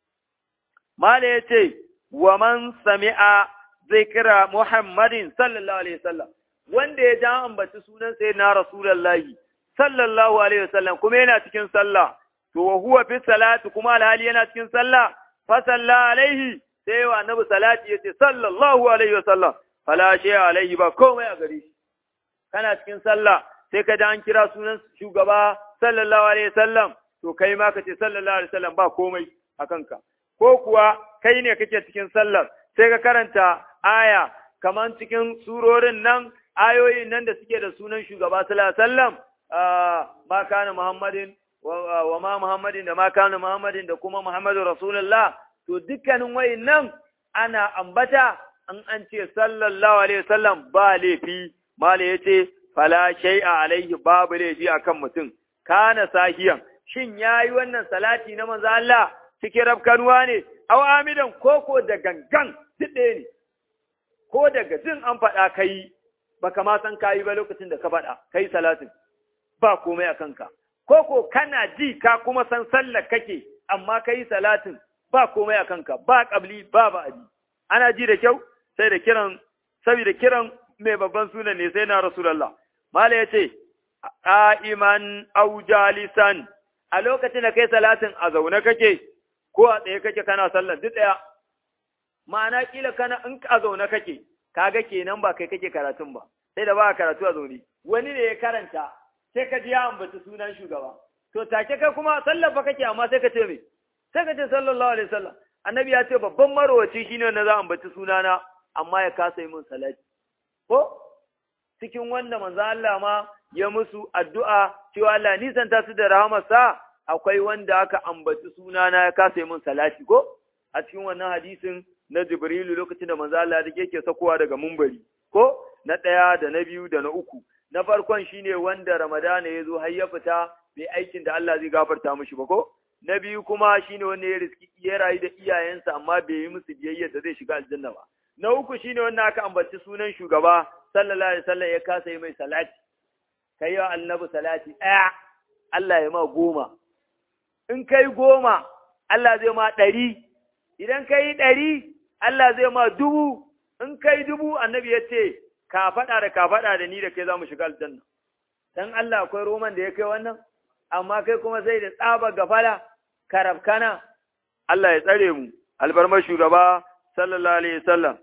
Mala ya ce, wa man sami'a zai kira Muhammadin sallallahu Alaihi wasallam, wanda ya ja ambaci sunan sai na Rasulallahi sallallahu Alaihi wasallam kuma yana cikin sallah, to wa huwa fi salatu kuma alhali yana cikin sallah, fa salla alaihi sai wa annabi salati yace sallallahu alaihi wasallam fala shay alaihi ba komai a gare shi kana cikin sallah sai ka da an kira sunan shugaba sallallahu alaihi wasallam to kai ma kace sallallahu alaihi wasallam ba komai a kanka ko kuwa kai ne kake cikin sallar sai ka karanta aya kaman cikin surorin nan ayoyin nan da suke da sunan shugaba sallallahu alaihi wasallam ma kana muhammadin wa ma muhammadin da ma kana muhammadin da kuma muhammadu rasulullah to dukkanin wayannan ana ambata an an ce sallallahu alaihi wasallam ba laifi mala yace fala shay'a alaihi babu laifi akan mutum kana sahiyan shin yayi wannan salati na manzo Allah cikin rafkanuwa ne aw amidan koko da gangan dide ne ko daga jin an faɗa kai baka ma san kayi ba lokacin da ka faɗa kai salatin ba komai a kanka koko kana ji ka kuma san sallar kake amma kai salatin ba komai a kanka ba ƙabli ba ba'adi ana ji da kyau sai da kiran saboda kiran mai babban sunan ne sai na rasulullah mala yace qa'iman aw jalisan a lokacin da kai salatin a zaune kake ko a tsaye kake kana sallar duk daya ma'ana kila kana in a zaune kake kaga kenan ba kai kake karatun ba sai da ba karatu a zaune wani ne ya karanta sai ka ji ya ambaci sunan shugaba to take kai kuma sallar ba kake amma sai ka ce me sai ka ce sallallahu alaihi wasallam annabi ya ce babban marowaci shine wanda za a ambaci sunana amma ya kasa yi min salati ko cikin wanda manzo Allah ma ya musu addu'a cewa Allah nisanta su da rahamarsa akwai wanda aka ambaci sunana ya kasa yi min salati ko a cikin wannan hadisin na Jibrilu lokacin da manzo Allah yake sakowa daga mumbari ko na ɗaya da na biyu da na uku na farkon shine wanda Ramadana ya zo har ya fita bai aikin da Allah zai gafarta mishi ba ko na biyu kuma shine wanda ya riski ya rayu da iyayensa amma bai yi musu biyayya da zai shiga aljanna ba na uku shine wanda aka ambaci sunan shugaba sallallahu alaihi wasallam ya kasa yi mai salati kai wa annabi salati ɗaya Allah ya ma goma in kai goma Allah zai ma ɗari idan kai ɗari Allah zai ma dubu in kai dubu annabi ya ce ka faɗa da ka faɗa da ni da kai za mu shiga aljanna dan Allah akwai roman da ya kai wannan amma kai kuma sai da tsaba gafala karabkana Allah ya tsare mu albarmar shugaba sallallahu alaihi wasallam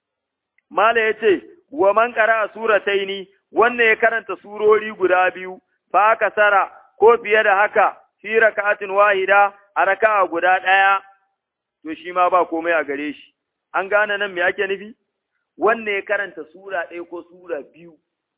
mala yace wa man qara surataini wannan ya karanta surori guda biyu fa kasara ko fiye da haka fi raka'atin wahida a raka'a guda ɗaya to shi ma ba komai a gare shi an gane nan me ake nufi wannan ya karanta sura ɗaya ko sura biyu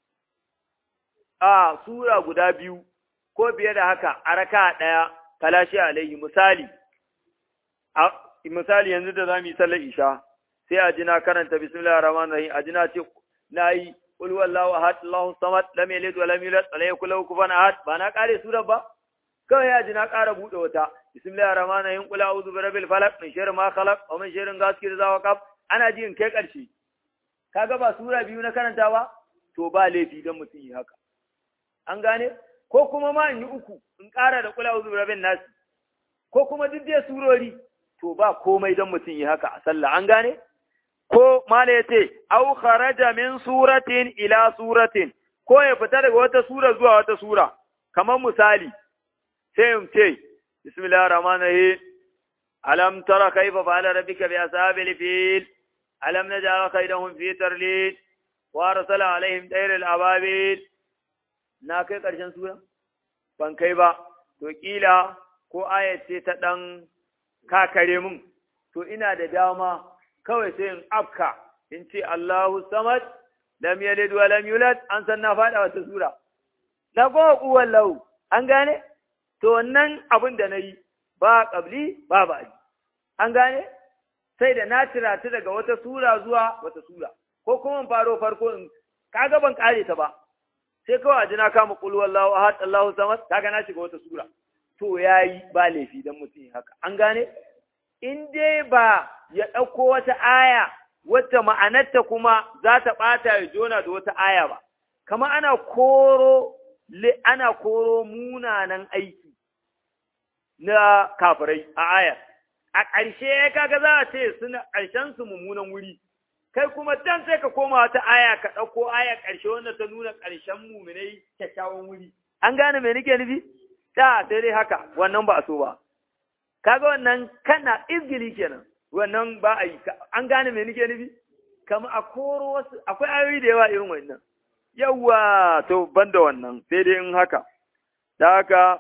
a sura guda biyu ko fiye da haka a raka ɗaya kalashi alaihi misali a misali yanzu da zamu yi sallar isha sai a ji na karanta bismillahir rahmanir rahim a ji na ce na yi qul wallahu ahad allahu samad lam yalid wa lam yulad wa lam yakul lahu kufuwan ahad ba na kare surar ba kawai ya ji na ƙara buɗe wata bismillahir rahmanir rahim qul a'udhu bi rabbil falaq min sharri ma khalaq wa min sharri ghasiqin idha waqab ana ji in kai ƙarshe kaga ba sura biyu na karanta ba to ba laifi dan mutum yi haka an gane ko kuma ma in yi uku in ƙara da kula uzu rabin nasi ko kuma duk dai surori to ba komai don mutum yi haka a sallah an gane ko mala ya ce au kharaja min suratin ila suratin ko ya fita daga wata sura zuwa wata sura kamar misali sai mu ce bismillahir rahmanir rahim alam tara kayfa fa'ala rabbuka bi ashabil fil alam naj'al kaydahum fi tarlil wa arsala alaihim tayral ababil na kai karshen sura ban kai ba to kila ko ayat ce ta dan kakare mun to ina da dama kawai sai in afka in ce Allahu samad lam yalid wa lam yulad an san na fada wata sura na go kuwan lahu an gane to wannan abin da nayi ba qabli ba ba an gane sai da na tirata daga wata sura zuwa wata sura ko kuma in faro farko in kaga ban kare ta ba sai kawai a na kama qul wallahu ahad Allahu samad kaga na shiga wata sura to yayi ba laifi dan mutum haka an gane in dai ba ya ɗauko wata aya wata ma'anarta kuma za ta ɓata ya jona da wata aya ba, kama ana koro, ana koro munanan aiki na kafirai a aya. A ƙarshe kaga za a ce suna ƙarshen su mummunan wuri, kai kuma dan sai ka koma wata aya ka ɗauko aya ƙarshe wanda ta nuna ƙarshen muminai kyakkyawan wuri. An gane me nake nufi? Da sai dai haka, wannan ba a so ba. kaga wannan kana izgili kenan wannan ba a yi an gane me nake nufi kama a koro wasu akwai ayoyi da yawa irin wannan yawa to banda wannan sai dai in haka da haka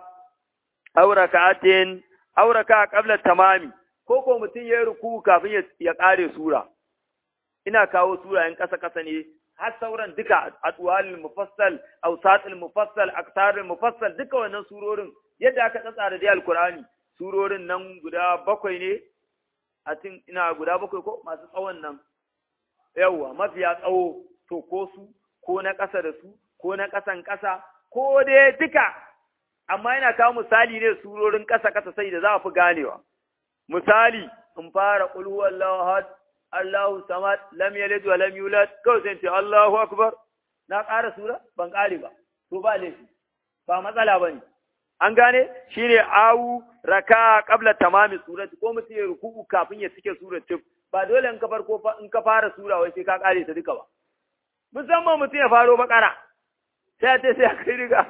auraka atin auraka qabla tamami ko ko mutum ya ruku kafin ya kare sura ina kawo sura in kasa kasa ne har sauran duka atwalul mufassal awsatul mufassal aktarul mufassal duka wannan surorin yadda aka tsara da alqur'ani surorin nan guda bakwai ne, a cin ina guda bakwai ko masu tsawon nan, yawwa mafiya tsawo, to ko su, ko na ƙasa da su, ko na ƙasan ƙasa, ko dai duka, amma yana kawo misali ne surorin ƙasa-ƙasa sai da za a fi ganewa. Misali, in fara ƙulhu Allahu had, Allahu samad, lam yalid wa lam yulad, kawai sai ce Allahu akbar, na ƙara sura, ban ƙare ba, to ba laifi, ba matsala ba ne. an gane shi ne awu raka qabla tamami surati ko mutum ya ruku'u kafin ya cike surat tif ba dole in ka farko in ka fara sura wai sai ka kare ta duka ba musamman mutum ya faro bakara sai ta sai kai riga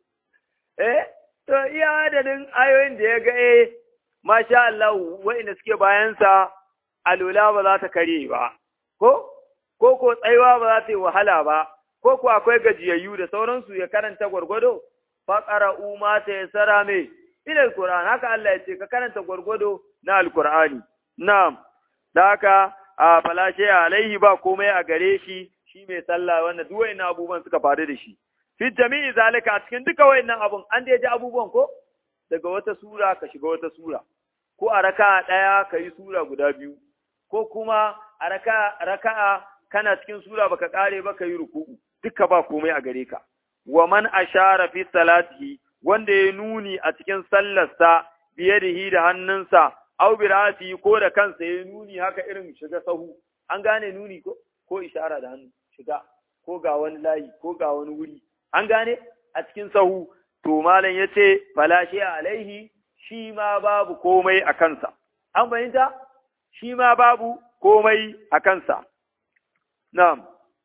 eh to iya adadin ayoyin da ya ga eh masha Allah wa'inda suke bayan sa alula ba za ta kare ba ko ko ko tsaiwa ba za ta yi wahala ba ko ko akwai gajiyayyu da sauransu ya karanta gwargwado faƙara uma ta ya sara mai ila alƙur'an haka Allah ya ce ka karanta gwargwado na alƙur'ani na'am da haka a falashe alaihi ba komai a gare shi shi mai sallah wanda duk wayannan abubuwan suka faru da shi fi jami'i zalika a cikin duka wayannan abun an da ji abubuwan ko daga wata sura ka shiga wata sura ko a raka'a ɗaya ka yi sura guda biyu ko kuma a raka'a raka'a kana cikin sura baka kare ba ka yi ruku'u duka ba komai a gare ka wa man ashara fi salatihi wanda ya nuni a cikin sallarsa biyadihi da hannunsa aw bi ra'sihi ko da kansa ya nuni haka irin shiga sahu an gane nuni ko ko ishara da hannu shiga ko ga wani layi ko ga wani wuri an gane a cikin sahu to malam yace fala shi alaihi shi ma babu komai a kansa an fahimta shi ma babu komai a kansa na'am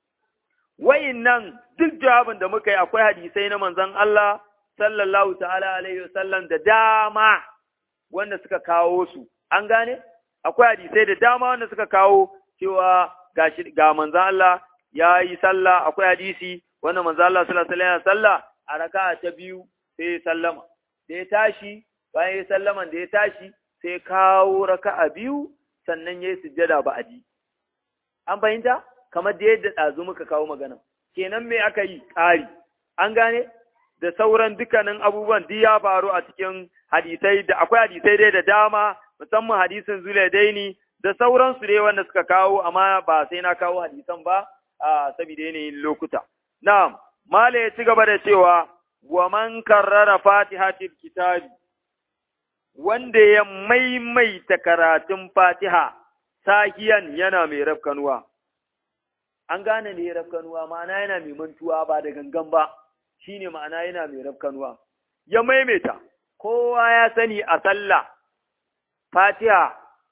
nan duk jawabin da muka yi akwai hadisai na manzon Allah sallallahu ta'ala alaihi wasallam da dama wanda suka kawo su an gane akwai hadisai da dama wanda suka kawo cewa ga ga manzon Allah ya yi sallah akwai hadisi wanda manzon Allah sallallahu alaihi wasallam sallah a raka'a ta biyu sai ya sallama da ya tashi bayan ya sallaman da ya tashi sai kawo raka'a biyu sannan ya yi sujjada ba'adi an fahimta kamar da yadda ɗazu muka kawo magana. Kenan me aka yi ƙari, an gane? Da sauran dukkanin abubuwan duk ya faru a cikin hadisai da akwai hadisai dai da dama, musamman hadisin Zulaidaini da sauransu dai wanda suka kawo, amma ba sai na kawo hadisan ba, a saboda yanayin lokuta. Na'am, Mala ya ci gaba da cewa, wa man karrara fatihatil kitabi, wanda ya maimaita karatun fatiha, sahiyan yana mai rafkanuwa. an gane ne rafkanuwa ma'ana yana mai mantuwa ba da gangan ba shine ma'ana yana mai rafkanuwa ya maimaita kowa ya sani a sallah fatiha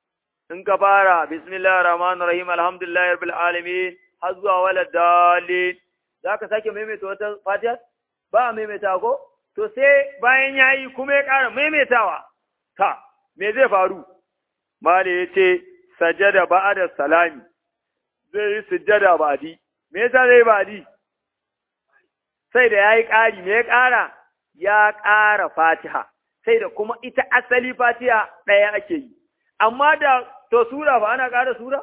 in ka fara bismillahir rahmanir rahim alhamdulillahi rabbil alamin har zuwa wala dalil zaka sake maimaita wata fatiha ba maimaita ko to sai bayan yayi kuma ya ƙara maimaitawa ta me zai faru mali yace sajada ba'da salami zai yi sujjada ba'di me yasa zai ba'di sai da yayi ƙari me ya ƙara ya ƙara fatiha sai da kuma ita asali fatiha ɗaya ake yi amma da to sura ba ana ƙara sura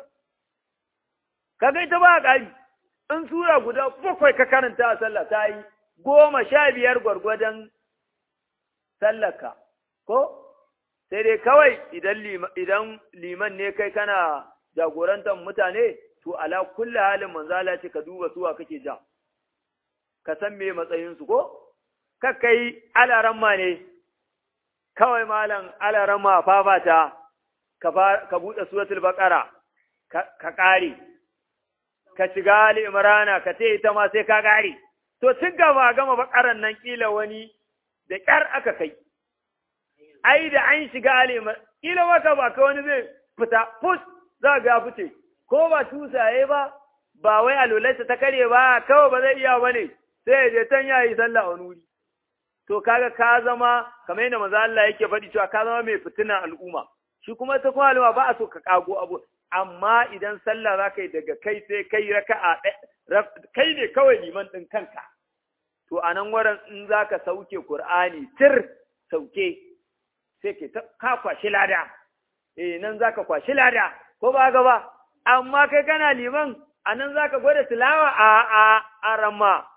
kaga ita ba ƙari in sura guda bakwai ka karanta a sallah ta yi goma sha biyar gwargwadon sallaka ko sai dai kawai idan idan liman ne kai kana jagorantar mutane to ala kulli halin manzala ce ka duba suwa kake ja ka san me matsayinsu ko kakkai alaramma ne kawai malam alaramma fafata ka buɗe suratul baqara ka ƙare ka shiga ali imrana ka ce ita ma sai ka ƙare to tun gaba gama bakaran nan kila wani da ƙyar aka kai ai da an shiga ali imrana kila waka ba ka wani zai fita pus za ga fice ko ba tusaye ba ba wai alulaisa ta kare ba kawai ba zai iya bane sai ya je tan yayi sallah wani wuri to kaga ka zama kamar yadda manzo Allah yake faɗi cewa ka zama mai fitina al'umma shi kuma ta kuma al'umma ba a so ka kago abu amma idan sallah za ka yi daga kai sai kai raka'a kai ne kawai liman ɗin kanka to a nan wurin in za ka sauke Kur'ani tir sauke sai ke ka kwashi lada eh nan za ka kwashi lada ko ba ga ba amma kai kana liman a nan za ka gwada tilawa a a a ramma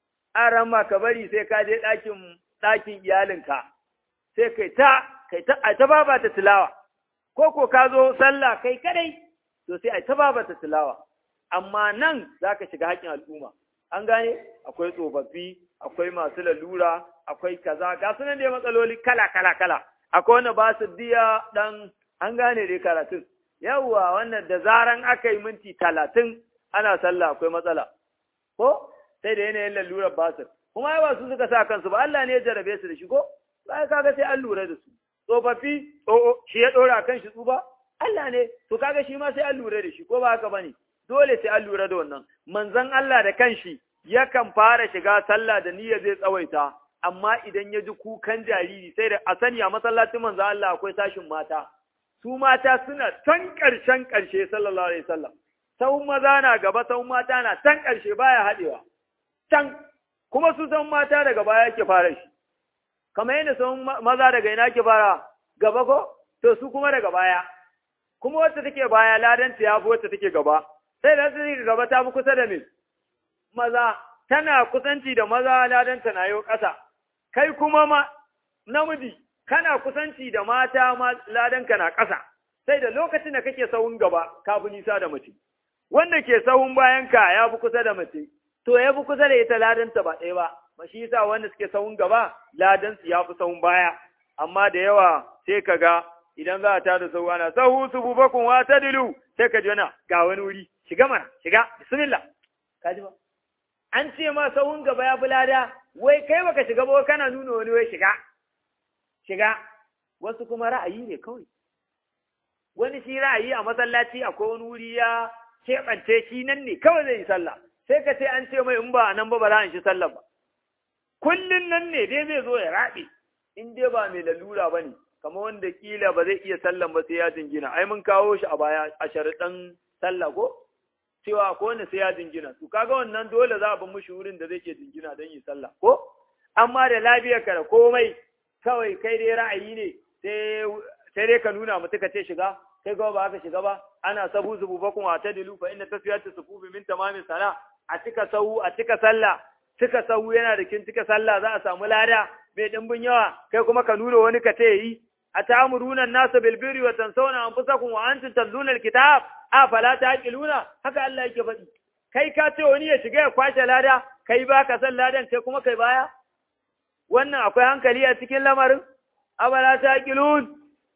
a ramma ka bari sai ka je ɗakin ɗakin iyalinka sai kai ta kai ta a ta baba ta tilawa ko ko ka zo sallah kai kadai to sai a ta baba ta tilawa amma nan za ka shiga haƙƙin al'umma an gane akwai tsofaffi akwai masu lalura akwai kaza ga sunan da matsaloli kala kala kala akwai wanda ba su diya dan an gane dai karatun yawwa wannan da zaran aka yi minti talatin ana sallah akwai matsala ko sai da yanayin lalurar basir kuma ai ba su suka sa kansu ba Allah ne ya jarabe su da shi ko sai kaga sai an lura da su tsofaffi o shi ya dora kan shi tsuba Allah ne to kaga shi ma sai an lura da shi ko ba haka bane dole sai an lura da wannan manzon Allah da kanshi yakan fara shiga sallah da niyya zai tsawaita amma idan ya ji kukan jariri sai da a sani a masallacin manzon Allah akwai tashin mata su mata suna can ƙarshen ƙarshe sallallahu alaihi wasallam sahun maza na gaba sahun mata na can ƙarshe baya haɗewa can kuma su sahun mata daga baya yake fara shi kamar yadda sahun maza daga ina ke fara gaba ko to su kuma daga baya kuma wacce take baya ladanta ya fi wacce take gaba sai da take gaba ta fi kusa da me maza tana kusanci da maza ladanta na yau ƙasa kai kuma ma namiji kana kusanci da mata ma ladanka na ƙasa sai da lokacin da kake sahun gaba ka fi nisa da mace wanda ke sahun bayanka ya fi kusa da mace to ya fi kusa da ita ladanta ba ɗaya ba ba shi yasa wanda suke sahun gaba ladansu ya fi sahun baya amma da yawa sai ka ga idan za a tada sahu ana sahu su bubakun wa tadilu sai ka ji wani ga wani wuri shiga mana shiga bismillah ka ji ba an ce ma sahun gaba ya fi lada wai kai baka shiga ba kana nuna wani wai shiga shiga wasu kuma ra'ayi ne kawai wani shi ra'ayi a masallaci akwai wani wuri ya keɓance shi nan ne kawai zai yi sallah sai ka ce an ce mai in ba nan ba ba za a shi sallah ba kullun nan ne dai zai zo ya raɓe in dai ba mai lalura ba ne kamar wanda kila ba zai iya sallan ba sai ya jingina ai mun kawo shi a baya a sharuɗan sallah ko cewa ko wanda sai ya jingina to kaga wannan dole za a bi mushi wurin da zai ke jingina don yi sallah ko amma da lafiyarka da komai kawai kai dai ra'ayi ne sai dai ka nuna mutu ka ce shiga kai kuma ba ka shiga ba ana sabu zubu bakun wa ta dilu fa inna tasfiyatu sufufi min tamamin sala a cika sahu a cika sallah cika sahu yana da kin cika sallah za a samu lada mai dimbin yawa kai kuma ka nuna wani ka ce yi a ta'muruna an-nasa bil birri wa tansawna anfusakum wa antum tatluna al-kitab afala taqiluna haka Allah yake faɗi kai ka ce wani ya shiga ya kwashe lada kai ba ka san ladan kai kuma kai baya wannan akwai hankali a cikin lamarin abala ta kilun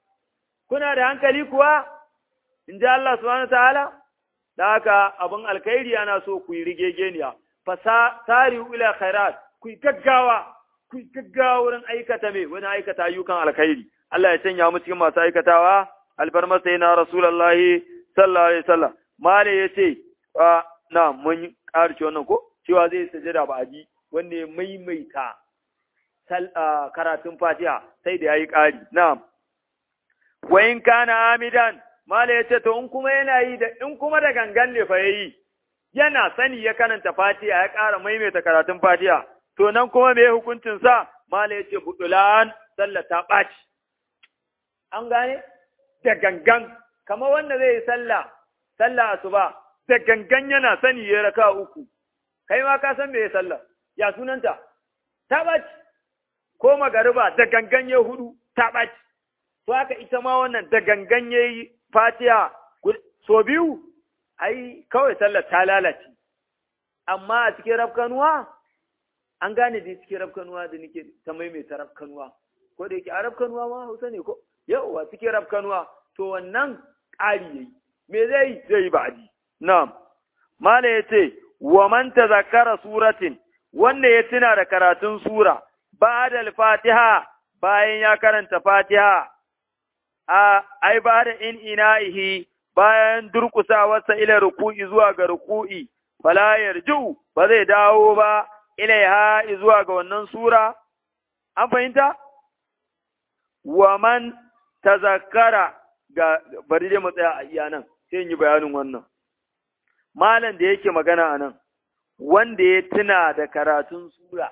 kuna da hankali kuwa in ji Allah subhanahu ta'ala da haka abin alkhairi ana so ku yi rigegeniya fasari ila khairat ku yi gaggawa ku yi gaggawa wurin aikata me wani aikata ayyukan alkhairi Allah ya canja mu cikin masu aikatawa alfarma sai na rasulullahi sallallahu alaihi wasallam male yace na mun ƙarci wannan ko cewa zai sajada ba aji wanda ya maimaita karatun fatiha sai da yayi ƙari na'am wa in kana amidan mala yace to in kuma yana yi da in kuma da gangan ne fa yayi yana sani ya karanta fatiha ya ƙara maimaita karatun fatiha to nan kuma me hukuncin sa mala yace budulan sallah ta ɓaci an gane da gangan kamar wanda zai yi sallah sallah asuba da gangan yana sani ya raka uku kai ma ka san me ya sallah ya sunanta ta ɓaci ko magariba da gangan ya hudu ta ɓaci to haka ita ma wannan da gangan ya yi fatiha so biyu ai kawai sallar ta lalace amma a cikin rafkanuwa an gane da cikin rafkanuwa da nake ta maimaita rafkanuwa ko da yake a rafkanuwa ma hausa ne ko yauwa cikin rafkanuwa to wannan ƙari yayi me zai yi zai yi ba'adi na'am mala yace wa man tazakkara suratin wanda ya tuna da karatun sura ba'da al-fatiha bayan ya karanta fatiha a ai ba da in ina'ihi bayan durƙusawarsa ila ruku'i zuwa ga ruku'i fala yarju ba zai dawo ba ilaiha zuwa ga wannan sura an fahimta wa man tazakkara ga bari dai mu tsaya a iya nan sai in yi bayanin wannan malam da yake magana a nan wanda ya tuna da karatun sura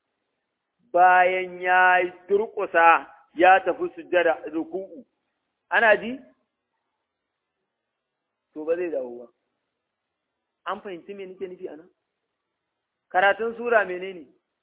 bayan ya durƙusa ya tafi sujjada ruku'u ana ji to ba zai dawo ba an fahimci me nake nufi anan karatun sura menene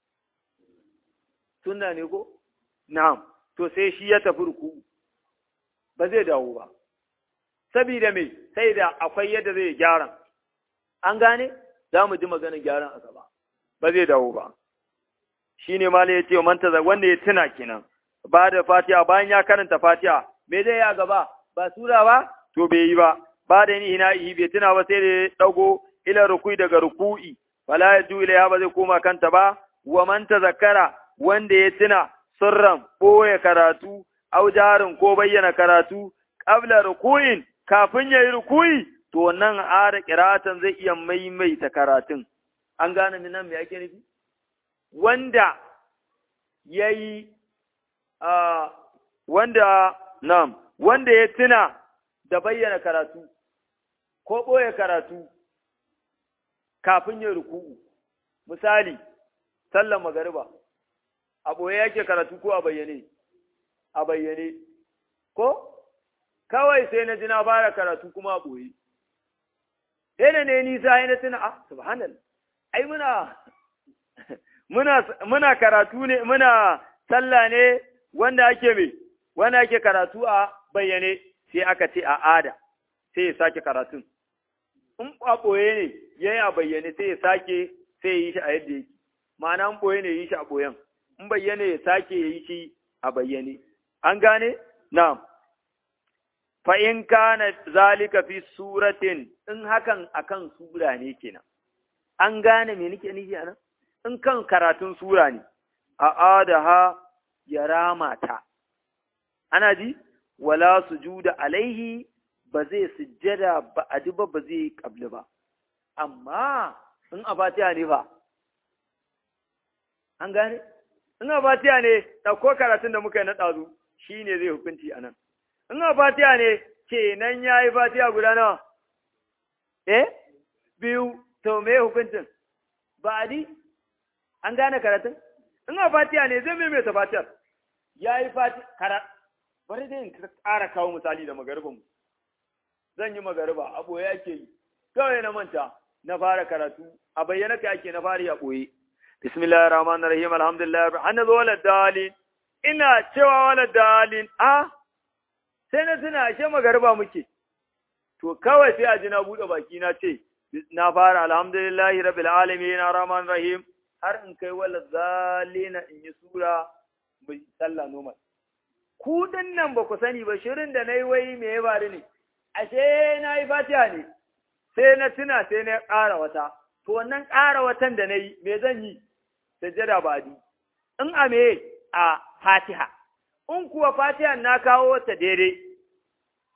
sunna ne ko na'am to sai shi ya tafi ruku'u ba zai dawo ba sabida me sai da akwai yadda zai gyara an gane za mu ji maganar gyaran a gaba ba zai dawo ba shine ma ya ce manta wanda ya tuna kenan ba da fatiha bayan ya karanta fatiha me zai ya gaba ba sura ba to bai yi ba ba da ni ina yi bai tuna ba sai da ya dago ila rukui daga ruku'i fala ya ju ila ba zai koma kanta ba wa man tazakkara wanda ya tuna sirran boye karatu au jarin ko bayyana karatu qabla ruku'in kafin yayi ruku'i to wannan ara qira'atan zai iya maimaita karatun an gane min nan me ake nufi wanda yayi a wanda Na'am, wanda ya tuna da bayyana karatu, ko ɓoye karatu kafin yin ruku'u, misali, sallan magariba, a ɓoye yake karatu ko a bayyane, a bayyane, ko? Kawai sai na ji na fara karatu kuma a ɓoye. Ɗaya ne nisa ya na tuna, ah, subhanallah, ai muna, muna, muna karatu ne, muna sallah ne wanda ake mai. wanda yake karatu a bayyane sai aka ce a ada sai ya sake karatun in a ɓoye ne ya yi a bayyane sai ya sake sai ya yi shi a yadda yake ma'ana in ɓoye ne ya yi shi a ɓoyen in bayyane ya sake ya yi shi a bayyane an gane na'am fa in kana zalika fi suratin in hakan akan sura ne kenan an gane me nake nufi anan in kan karatun sura ne a adaha ya rama ta ana ji wala sujuda alaihi ba zai sujjada ba a ba ba zai kabli ba amma in a fatiha ne fa an gane in a fatiha ne ɗauko karatun da muka yi na ɗazu shi ne zai hukunci a nan in a fatiha ne kenan ya yi fatiha guda nawa eh biyu to me hukuncin ba adi an gane karatun in a fatiha ne zai maimaita fatihar ya yi fatiha bari dai in ƙara kawo misali da magaribanmu zan yi magariba a ɓoye ake yi kawai na manta na fara karatu a bayyana ka ake na fara a ɓoye bismillahir rahmanir rahim alhamdulillah hanna zo wala dalin ina cewa wala dalin a sai na tuna ashe magariba muke to kawai sai a ji na buɗe baki na ce na fara alhamdulillahi rabbil alamin rahmanir rahim har in kai wala zalina in yi sura mai sallah normal ku nan ba ku sani ba shirin da na yi wai me ya faru ne, ashe na yi fatiha ne, sai na tuna sai na ƙara wata, to wannan ƙara watan da na yi, me zan yi, sajjada ba di, in a me a fatiha, in kuwa fatiha na kawo ta daidai,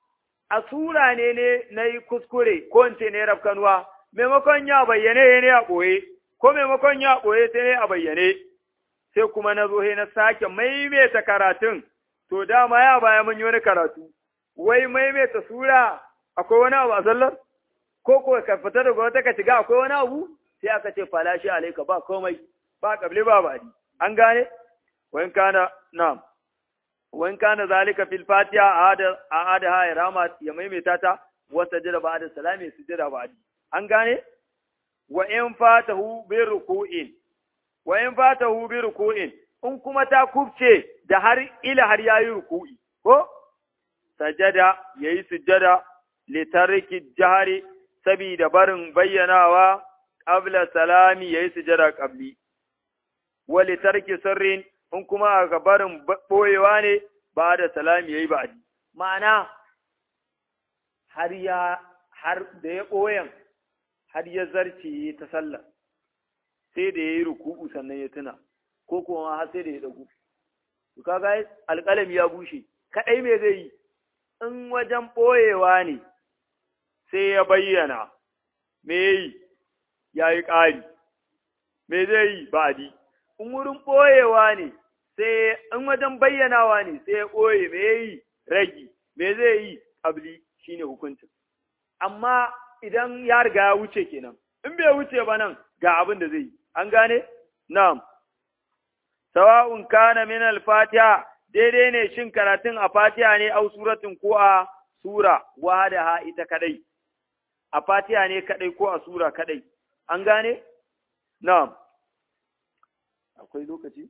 a sura ne ne na yi kuskure ko in ce ne rafkanuwa maimakon ya bayyane ne a ɓoye ko maimakon ya ɓoye sai ne a bayyane sai kuma na zo na sake maimaita karatun to dama ya baya mun yi wani karatu wai maimaita sura akwai wani abu a sallar ko ko ka fita daga wata ka shiga akwai wani abu sai aka ce falashi alaika ba komai ba kabli ba badi an gane wayan kana na'am wayan kana zalika fil fatiha aada aada ha rama ya maimaita ta wa sajada ba'da salami sujada ba'di an gane wa in fatahu bi ruku'in wa in fatahu bi ruku'in in kuma ta kubce da har ila har yayi ruku'i ko sajada yayi sujada li tarki jahari sabida barin bayyanawa qabla salami yayi sujada qabli wa li tarki sirrin in kuma ga barin boyewa ne ba da salami yayi ba'di ma'ana har ya har da ya boyen har ya zarce ta sallah sai da yayi ruku'u sannan ya tuna ko kuma har sai da ya dagu to kaga alƙalami ya bushe kadai me zai yi in wajen ɓoyewa ne sai ya bayyana, me yi, ya yi ƙari, me zai yi baɗi, in wurin ɓoyewa ne, sai in wajen bayyanawa ne sai ya ɓoye, me yi ragi, me zai yi ƙabli shi ne hukuncin. Amma idan ya riga ya wuce kenan, in bai wuce ba nan ga abin da zai yi, an gane? Na'am. Sawa'un kana min al-fatiha daidai ne shin karatun a fatiha ne au suratun ko a sura wahadaha ita kadai a fatiha ne kadai ko a sura kadai an gane na'am akwai lokaci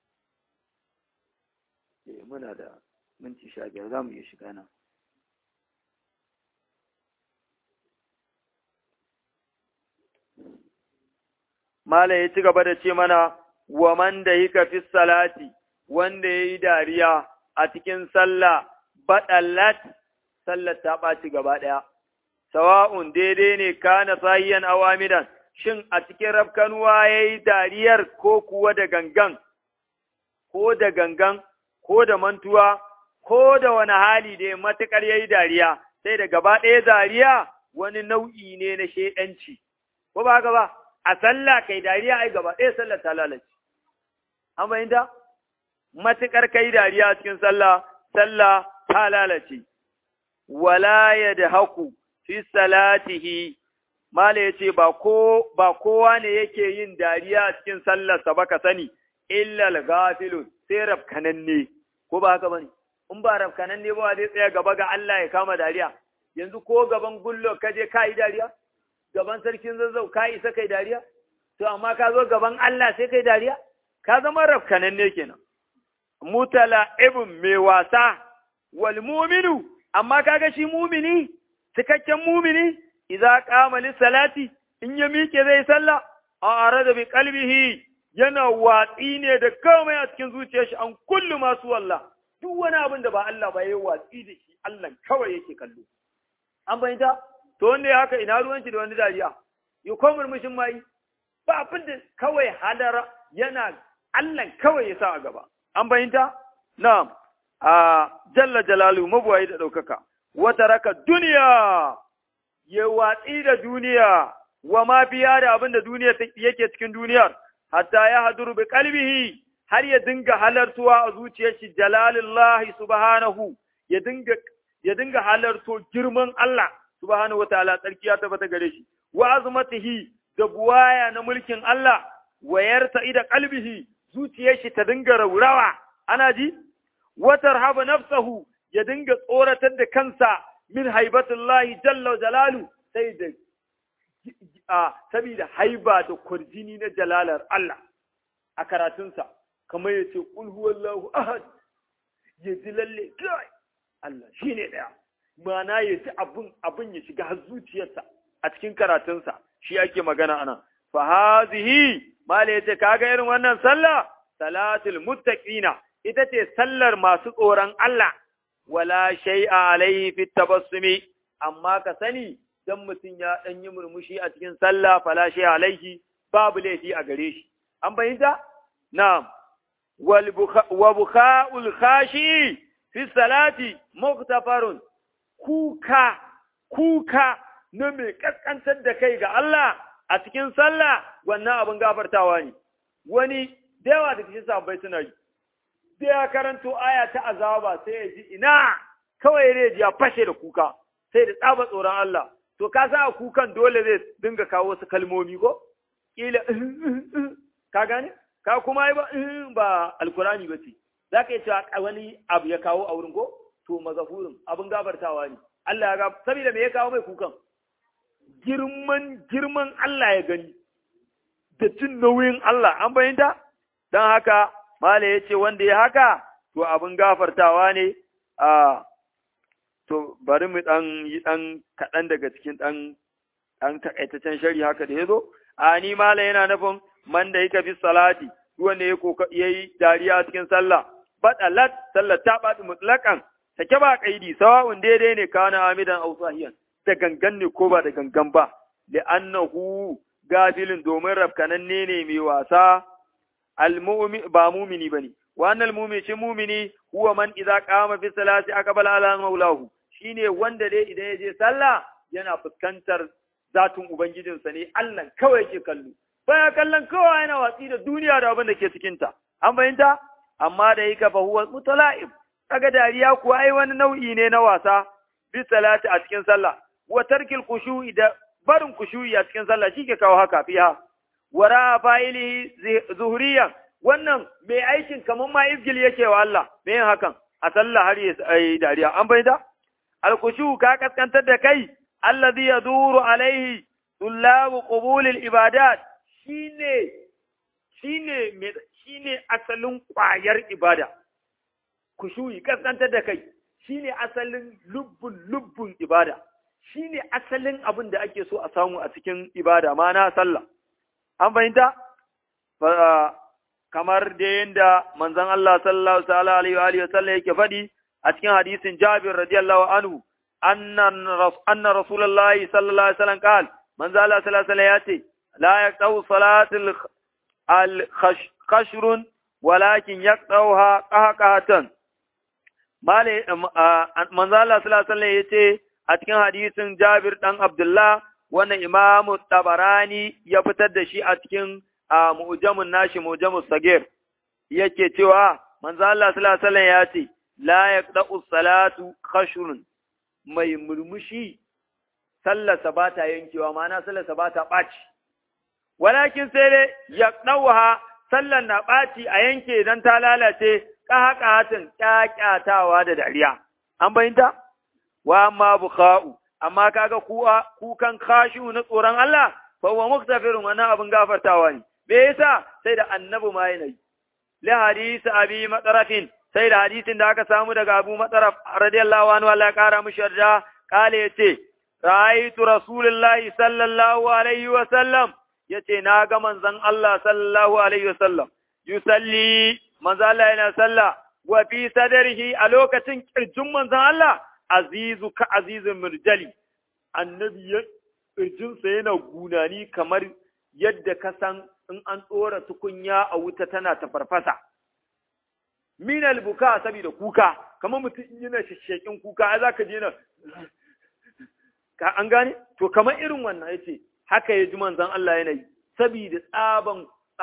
eh muna da minti sha biyar za mu iya shiga nan Mala ya ci gaba da ce mana, wa man da hika fi salati, wanda ya yi dariya a cikin sallah baɗallat, sallar ta ɓaci gaba ɗaya. Sawa'un daidai ne kana sahiyan awamidan, shin a cikin rafkanuwa ya yi dariyar ko kuwa da gangan, ko da gangan, ko da mantuwa, ko da wani hali da matuƙar ya yi dariya, sai da gaba ɗaya dariya wani nau'i ne na shaiɗanci. Ko ba haka ba, a sallah kai dariya ai gaba ɗaya sallar ta lalace. An fahimta? matuƙar kai dariya cikin sallah, sallah ta lalace, wala ya da haku fi salatihi, Mala ya ce, ba kowa ne yake yin dariya cikin sallarsa ba ka sani, illal gafilun sai rafkananne, ko ba haka ba ne? In ba rafkananne ba zai tsaya gaba ga Allah ya kama dariya, yanzu ko gaban gullo ka je ka yi dariya? Gaban sarkin zazzau ka isa kai dariya? To, amma ka zo gaban Allah sai kai dariya? Ka zama rafkananne kenan. mutala ibn mai wasa wal muminu amma kaga shi mumini cikakken mumini idza qama lis salati in ya miƙe zai sallah a arada bi qalbihi yana watsi ne da komai a cikin zuciyar shi an kullu masu wallah duk wani abin da ba Allah ba yayi watsi da shi Allah kawai yake kallo an bayyana to wanda ya haka ina ruwan shi da wani dariya ya ko murmushin mai ba abin da kawai halara yana Allah kawai ya sa a gaba an bayinta? Na'am, a jalla jalalu mabuwayi da ɗaukaka, wata raka duniya, ya watsi da duniya, wa ma biya da abin da duniya yake cikin duniyar, hatta ya haduru bi kalbihi har ya dinga halartuwa a zuciyar shi jalalillahi subhanahu, ya dinga ya dinga halarto girman Allah subhanahu wataala tsarki ya tabbata gare shi, wa azmatihi da buwaya na mulkin Allah, wa yarta ida kalbihi zuciyar shi ta dinga raurawa, ana ji? Watar haba nafsahu ya dinga tsoratar da kansa min haibatullahi jalla jalalu sai da a saboda haiba da kwarjini na jalalar Allah a karatunsa, kamar ya ce, Ƙul huwallahu ahad, ya ji lalle, kai, Allah shi ne ɗaya, mana ya ji abin ya shiga har zuciyarsa a cikin karatunsa, shi ake magana ana. Fahazihi, Mala ya ce, kaga irin wannan sallah, salatul muttaqina ita ce sallar masu tsoron Allah, wala shay'a alaihi fit tabassumi, amma ka sani dan mutum ya ɗan yi murmushi a cikin sallah fala shay'a alaihi babu laifi a gare shi. An bayyanta? Na'am. Wa bukha'ul khashi fi salati muktafarun kuka kuka na mai kaskantar da kai ga Allah a cikin sallah wannan abin gafartawa ne wani da yawa da cikin sahabbai suna yi sai ya karanto aya ta azaba sai ya ji ina kawai ya ji ya fashe da kuka sai da tsaba tsoron Allah to ka sa kukan dole zai dinga kawo wasu kalmomi ko kila ka gane ka kuma yi ba ba alkurani ba ce za ka yi cewa wani abu ya kawo a wurin ko to magafurin abin gafartawa ne Allah ya ga saboda me ya kawo mai kukan girman girman Allah ya gani da jin nauyin Allah an bayyanta don haka mala ya ce wanda ya haka to abin gafartawa ne a to bari mu dan yi dan kaɗan daga cikin dan dan takaitaccen shari haka da ya zo a ni mala yana nufin man da yake fi salati wanda ya koka yayi dariya cikin sallah badalat sallah ta bada mutlakan take ba kaidi sawa'un daidai ne kana amidan aw sahiyan da gangan ne ko ba da gangan ba li'annahu gafilin domin rafkananne ne mai wasa almu'min ba mumini bane wa annal mu'min shi mumini huwa man idza qama fi salati aqbala ala maulahu shine wanda dai idan ya je sallah yana fuskantar zatun ubangijinsa ne Allah kawai yake kallo baya kallon kowa yana watsi da duniya da abin da ke cikin ta an fahimta amma da yake fa huwa mutala'ib kaga dariya kuwa ai wani nau'i ne na wasa bi salati a cikin sallah wa tarkil khushu'i da barin kushuyi a cikin sallah shi ke kawo haka fiha wara fa'ilihi zuhriyan wannan mai aikin kaman ma izgil yake wa Allah me yin hakan a sallah har ya yi dariya an bayyana alkushu ka kaskantar da kai allazi yaduru alaihi tullabu qubulil ibadat shine shine shine asalin kwayar ibada kushuyi kaskantar da kai shine asalin lubbun lubbun ibada shi ne asalin abin da ake so a samu a cikin ibada ma na sallah. An fahimta? Kamar da yadda manzon Allah sallallahu alaihi wa sallam yake faɗi a cikin hadisin Jabir radiyallahu anhu anna Rasulullahi sallallahu alaihi wasallam qal manzon Allah sallallahu alaihi ya ce la yaqtau salatul al-khashrun walakin yaqtauha qahqahatan male manzon Allah sallallahu alaihi ya ce a cikin hadisin Jabir ɗan Abdullah wannan Imamu Tabarani ya fitar da shi a cikin mu'jamun nashi mu'jamus sagir yake cewa manzo Allah sallallahu alaihi ya ce la yaqda'u salatu khashrun mai murmushi sallarsa ba ta yankewa ma'ana sallarsa ba ta ɓaci walakin sai dai yaqda'uha sallar na ɓaci a yanke dan ta lalace ƙahaƙahatin ƙyaƙyatawa da dariya an bayyanta wa amma bukha'u amma kaga kuwa kukan khashu na tsoron Allah fa huwa muktafirun wannan abin gafartawa ne me yasa sai da annabi ma yana yi li hadisi abi matarafin sai da hadisin da aka samu daga abu mataraf radiyallahu anhu Allah ya kara mishi yarda kale yace ra'aytu rasulullahi sallallahu alaihi wa sallam yace na ga manzon Allah sallallahu alaihi wa sallam yusalli manzon Allah yana sallah wa fi sadrihi a lokacin kirjin manzon Allah azizu ka azizin mirjali annabi ya ƙirjinsa yana gunani kamar yadda ka san in an ɗora tukunya a wuta tana ta farfasa. Minal buka saboda kuka, kamar mutum yana shashekin kuka, ai za ka je na ka an gane? To, kamar irin wannan ya ce, haka ya ji manzan Allah yanayi, saboda tsaban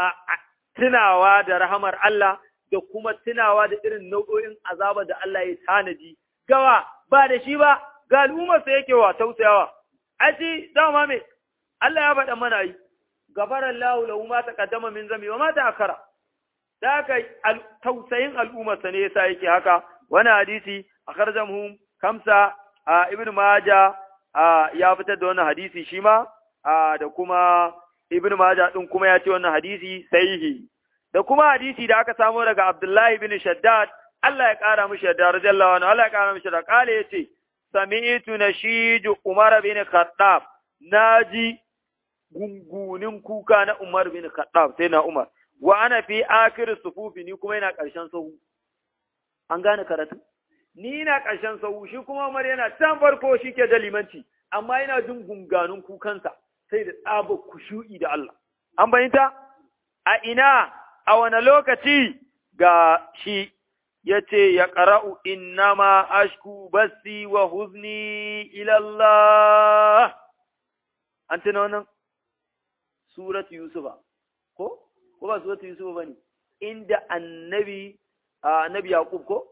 tunawa da rahamar Allah da kuma tunawa da irin nau'o'in azaba da Allah ya tanadi. Gawa, ba da shi ba, ga al'ummarsa yake wa tausayawa, a shi dama me, Allah ya faɗa mana yi, gafarar lahu lahu ma ta kaddama min zami wa ma ta akara. Da haka tausayin al'ummarsa ne yasa yake haka, wani hadisi a karjamhum kamsa a Ibn Maja ya fitar da wannan hadisi shi ma, da kuma Ibn Maja ɗin kuma ya ce wannan hadisi sahihi. Da kuma hadisi da aka samu daga Abdullahi bin Shaddad, Allah ya ƙara mishi da radiyallahu anhu Allah ya ƙara mishi da ƙale ya ce sami'tu nashiju Umar bin Khattab naji gungunin kuka na Umar bin Khattab sai na Umar wa ana fi akhir sufufi ni kuma yana ƙarshen sahu an gane karatu ni na ƙarshen sahu shi kuma Umar yana can farko shi ke da limanci amma yana jin gunganun kukansa sai da tsaba kushu'i da Allah an bayyanta a ina a wani lokaci ga shi ya ce ya ƙara'u innama ashku basi wa huzni ilallah. An tuna wannan? Suratu Yusufa, ko? Ko ba Suratu Yusufa ba ne? Inda annabi, annabi Yaƙub ko?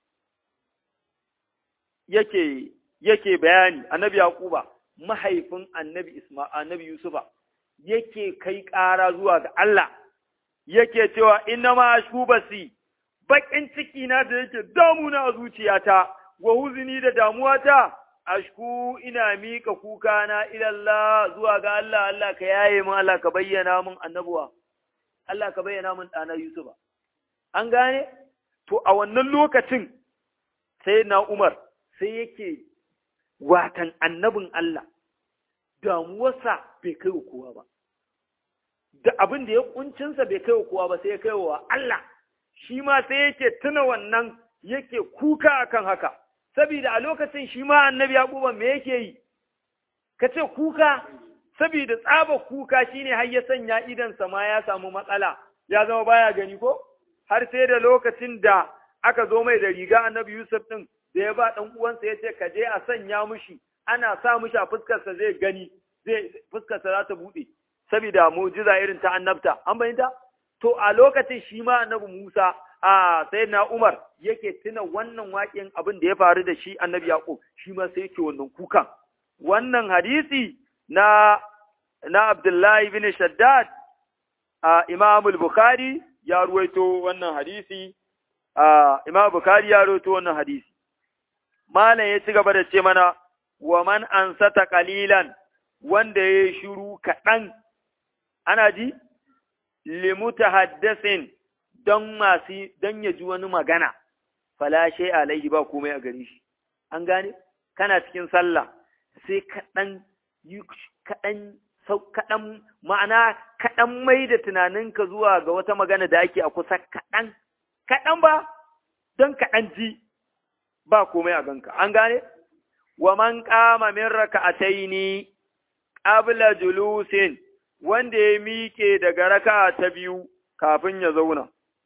Yake, yake bayani, annabi Yaƙuba, mahaifin annabi Isma, annabi Yusufa, yake kai ƙara zuwa ga Allah, yake cewa innama ashku basi. baƙin ciki na da yake damuna a zuciyata, wa huzuni da damuwata, ashku ina mika kuka na ilallah zuwa ga Allah, Allah ka yaye min Allah ka bayyana min annabuwa, Allah ka bayyana min ɗana Yusufa. An gane? To, a wannan lokacin sai na Umar sai yake watan annabin Allah, damuwarsa bai kai wa kowa ba. Da abin da ya kuncinsa bai kai wa kowa ba sai ya kai wa Allah. shi ma sai yake tuna wannan yake kuka akan haka, saboda a lokacin shi ma annabi Yaquba me yake yi, ka ce kuka, saboda tsaba kuka shine har ya sanya idansa ma ya samu matsala, ya zama baya gani ko? Har sai da lokacin da aka zo mai da riga annabi Yusuf ɗin da ya ba ɗan uwansa ya ce ka je a sanya mushi, ana sa mushi a fuskarsa zai gani, zai fuskarsa za ta buɗe, saboda mu'jiza irin ta annabta, an bayyanta? to a lokacin shi ma annabi Musa a sai na Umar yake tuna wannan waƙin abin da ya faru da shi annabi Yaqub shi ma sai yake wannan kukan wannan hadisi na na Abdullahi bin Shaddad a Imam al-Bukhari ya ruwaito wannan hadisi a Imam Bukhari ya ruwaito wannan hadisi malam ya ci gaba da ce mana wa man ansata qalilan wanda ya shiru kaɗan ana ji limutahaddasin don masu don ya ji wani magana falashe alaihi ba komai a gare shi an gane kana cikin sallah sai kaɗan kaɗan kaɗan ma'ana kaɗan mai da tunaninka zuwa ga wata magana da ake a kusa kaɗan kaɗan ba don kaɗan ji ba komai a ganka an gane wa man qama min raka'ataini qabla julusin wanda ya miƙe daga raka ta biyu kafin ya zauna.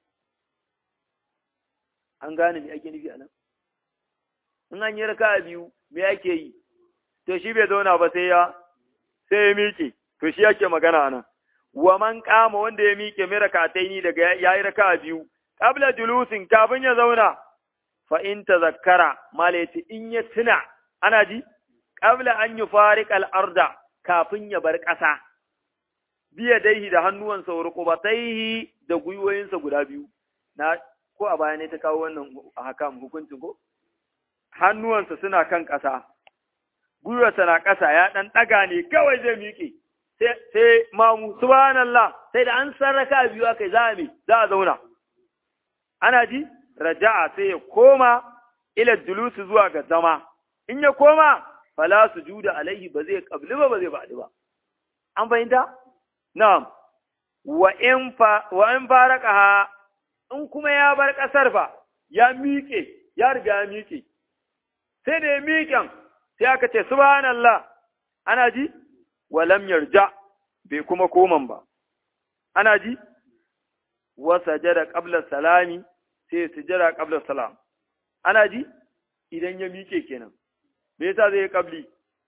An gane me ake nufi a nan? In an yi raka biyu, me ake yi? To shi bai zauna ba sai ya, sai ya miƙe, to shi yake magana a nan. Wa man kama wanda ya miƙe mai rakatai ni daga ya yi raka biyu, ƙabla julusin kafin ya zauna, fa in ta zakkara, malaiti in ya tuna, ana ji? Ƙabla an yi farik al'arda kafin ya bar ƙasa. biya daihi da hannuwansa wa rukubataihi da gwiwoyinsa guda biyu na ko a baya ne ta kawo wannan hakam hukuncin ko hannuwansa suna kan ƙasa gwiwarsa na ƙasa ya ɗan ɗaga ne kawai zai miƙe sai mamu subhanallah sai da an sarraka biyu akai za a za a zauna ana ji raja'a sai ya koma ila julusi zuwa ga zama in ya koma fala sujuda alaihi ba zai kabli ba ba zai ba'di ba an fahimta Na'am, wa in faraka in kuma ya bar ƙasar fa, ya miƙe, ya riga ya miƙe, sai da ya miƙen, sai aka ce, Subhanallah, ana ji, walam yarja, bai kuma koman ba, ana ji, wa sajada ƙablar salami, sai sujada ƙablar salam, ana ji, idan ya miƙe kenan, me yasa zai yi ƙabli?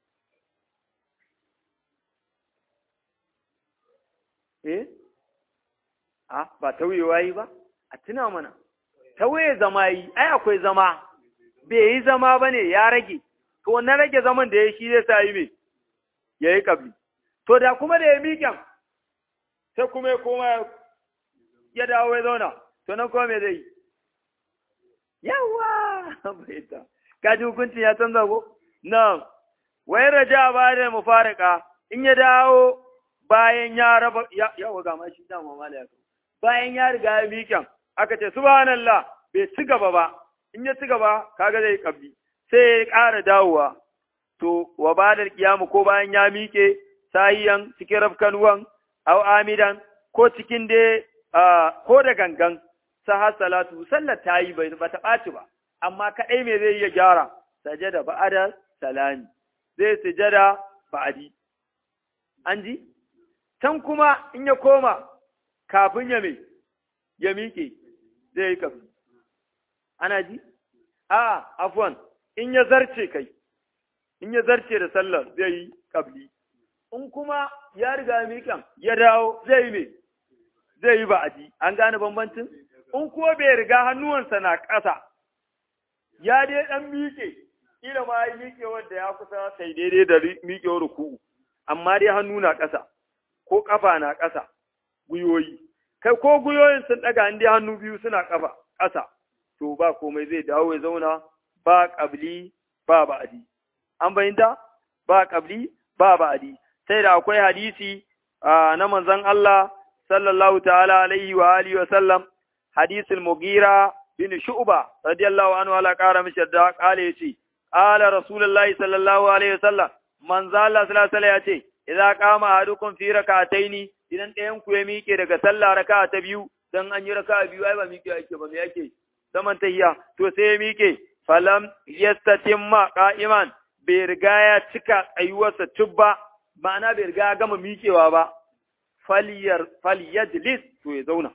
eh a ba tauyewa yi ba a tuna mana tauye zama yi ai akwai zama bai yi zama ba ne ya rage to wannan rage zaman da ya shi zai sa yi me ya yi kabli to da kuma da ya miƙen sai kuma ya koma ya dawo ya zauna to nan kuma me zai yi yawa bai ta kaji hukuncin ya canza ko na wai raja ba da mufarika in ya dawo bayan ya raba yawa ga ma shi dama mala ya bayan ya riga ya miƙen aka ce subhanallah bai ci gaba ba in ya ci gaba kaga zai kabbi sai ya ƙara dawowa to wa badal kiyamu ko bayan ya miƙe sahiyan cikin rafkanuwan aw amidan ko cikin dai ko da gangan sahar salatu sallar ta yi bai ba ta ɓaci ba amma kaɗai me zai iya gyara sajada ba'ada salami zai sujada ba'adi an ji can kuma in ya koma kafin ya mai ya miƙe zai yi kafin ana ji a afwan in ya zarce kai in ya zarce da sallar zai yi kabli in kuma ya riga miƙan ya dawo zai yi me zai yi ba'adi an gane bambancin in kuwa bai riga hannuwansa na ƙasa ya dai ɗan miƙe kila ma yi miƙe wanda ya kusa sai daidai da miƙewar ruku'u amma dai hannu na ƙasa ko ƙafa na ƙasa gwiwoyi kai ko gwiwoyin sun ɗaga in dai hannu biyu suna ƙafa ƙasa to ba komai zai dawo ya zauna ba ƙabli ba ba'adi an bayyanta ba ƙabli ba ba'adi sai da akwai hadisi na manzon Allah sallallahu ta'ala alaihi wa alihi wa sallam hadisul mugira bin shu'ba radiyallahu anhu ala qara mishi da kale yace qala rasulullahi sallallahu alaihi wa sallam manzo Allah sallallahu alaihi yace idza qama ahadukum fi rak'ataini idan ɗayan ku ya miƙe daga sallah raka'a ta biyu dan an yi raka'a biyu ai ba miƙe yake ba me yake zaman tahiyya to sai ya miƙe falam yastatimma qa'iman bai riga ya cika tsayuwarsa tubba ma'ana bai riga ya gama miƙewa ba faliyar faliyajlis to ya zauna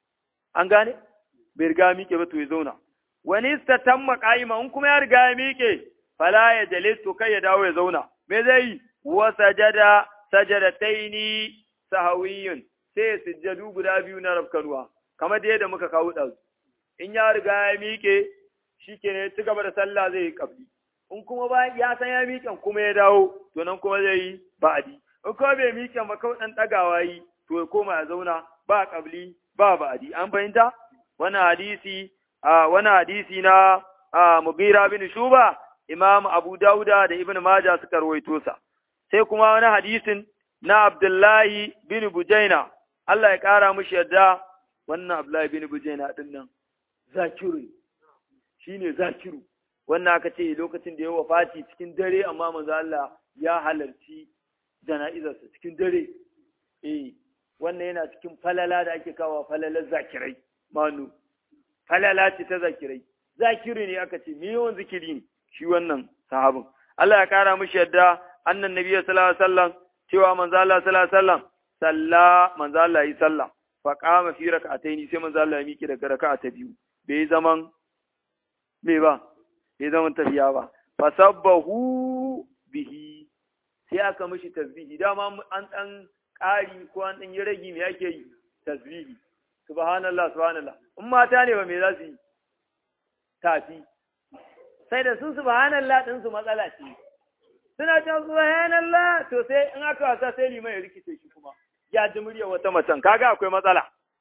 an gane bai riga ya miƙe ba to ya zauna wani istatamma qa'ima in kuma ya riga ya miƙe fala ya jalis to kai ya dawo ya zauna me zai yi wa sajada sajadataini sahawiyun sai sujjadu guda biyu na rafkanuwa kamar da yadda muka kawo ɗazu in ya riga ya miƙe shi ke ne ci gaba da sallah zai yi ƙabli in kuma ba ya san ya miƙen kuma ya dawo to nan kuma zai yi ba'adi in kuma bai miƙen ba kawai ɗan ɗagawa yi to ya koma ya zauna ba ƙabli ba ba'adi an fahimta wannan hadisi a wani hadisi na Mugira bin Shuba Imam Abu Dauda da Ibn Majah suka rawaito sa sai kuma wani hadisin na Abdullahi bin Bujaina Allah ya ƙara mushi yadda wannan Abdullahi bin Bujaina din nan zakiru shine zakiru wannan aka ce lokacin da ya wafati cikin dare amma manzo Allah ya halarci jana'izarsa cikin dare eh wannan yana cikin falala da ake kawo falalar zakirai manu falala ce ta zakirai zakiru ne aka ce miliyon zikiri ne shi wannan sahabin Allah ya kara mishi yadda annan nabiyyu sallallahu alaihi wasallam cewa manzo Allah sallallahu alaihi wasallam salla manzo Allah yi sallah fa qama fi rak'ataini sai manzo Allah ya miki daga raka'a ta biyu bai zaman me ba bai zaman tafiya ba fa sabbahu bihi sai aka mishi tasbihi dama an dan ƙari ko an dan yi ragi me yake yi tasbihi subhanallah subhanallah in mata ne ba me za su yi tafi sai da su subhanallah din su matsala ce suna ta subhanallah to sai in aka wasa sai liman ya rikice shi kuma ya ji murya wata macen kaga akwai matsala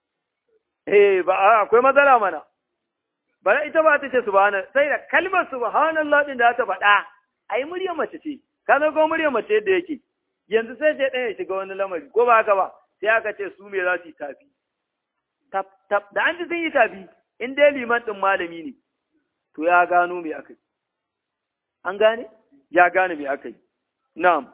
eh ba akwai matsala mana bara ita ba ta ce subhana sai da kalmar subhanallah din da ta faɗa ai murya mace ce ka zo ko murya mace yadda yake yanzu sai ce ɗaya shiga wani lamari ko ba haka ba sai aka ce su me za su yi tafi tap tap da an ji sun yi tafi in dai liman ɗin malami ne to ya gano me aka yi an gane ya gane me aka yi na'am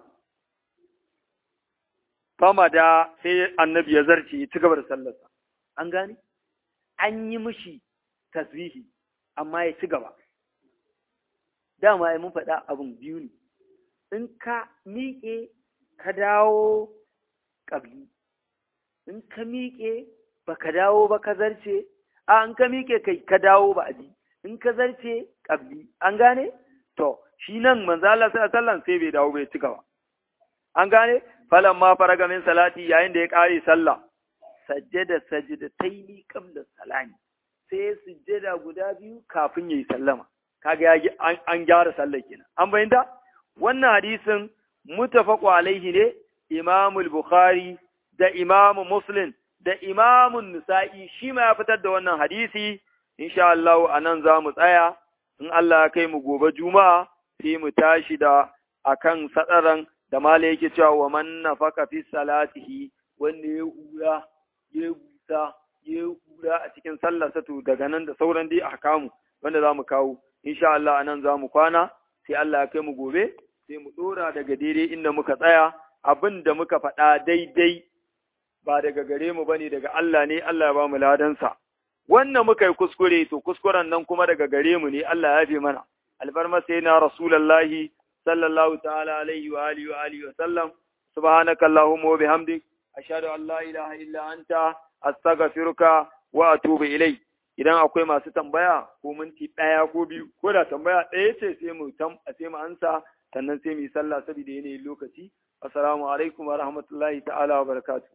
fama da sai annabi ya zarce ya ci gaba da sallarsa an gane an yi mishi tasbihi amma ya ci gaba dama ai mun faɗa abin biyu ne in ka miƙe ka dawo ƙabli in ka miƙe ba ka dawo ba ka zarce a in ka miƙe kai ka dawo ba abi in ka zarce ƙabli an gane to shi nan manzo Allah sallallahu sai bai dawo bai ci gaba an gane falan ma faraga min salati yayin da ya ƙare sallah sajjada sajdataini qabla salami sai sujjada guda biyu kafin yayi sallama kaga ya an gyara sallar kenan an bayyana wannan hadisin mutafaqu alaihi ne imamul bukhari da imamu muslim da imamun nisa'i shi ma ya fitar da wannan hadisi insha Allah anan za mu tsaya in Allah ya kai mu gobe juma'a sai mu tashi da akan sadaran da mala yake cewa wa man nafaka fi salatihi wanda ya hura ya busa ya hura a cikin sallarsa to daga nan da sauran dai ahkamu wanda za mu kawo insha Allah anan za mu kwana sai Allah ya kai mu gobe sai mu dora daga daidai inda muka tsaya abin da muka faɗa daidai ba daga gare mu bane daga Allah ne Allah ya ba mu ladansa wannan muka yi kuskure to kuskuren nan kuma daga gare mu ne Allah ya fi mana alfarma sai na rasulullahi sallallahu ta'ala alaihi wa alihi wa alihi wa sallam subhanaka allahumma wa bihamdik ashhadu an la ilaha illa anta astaghfiruka wa atubu ilayk idan akwai masu tambaya ko minti ɗaya ko biyu ko da tambaya ɗaya ce sai mu sai mu ansa sannan sai mu yi sallah saboda yanayin lokaci assalamu alaikum wa rahmatullahi ta'ala wa barakatuh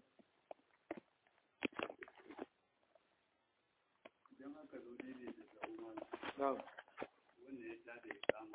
Na'am.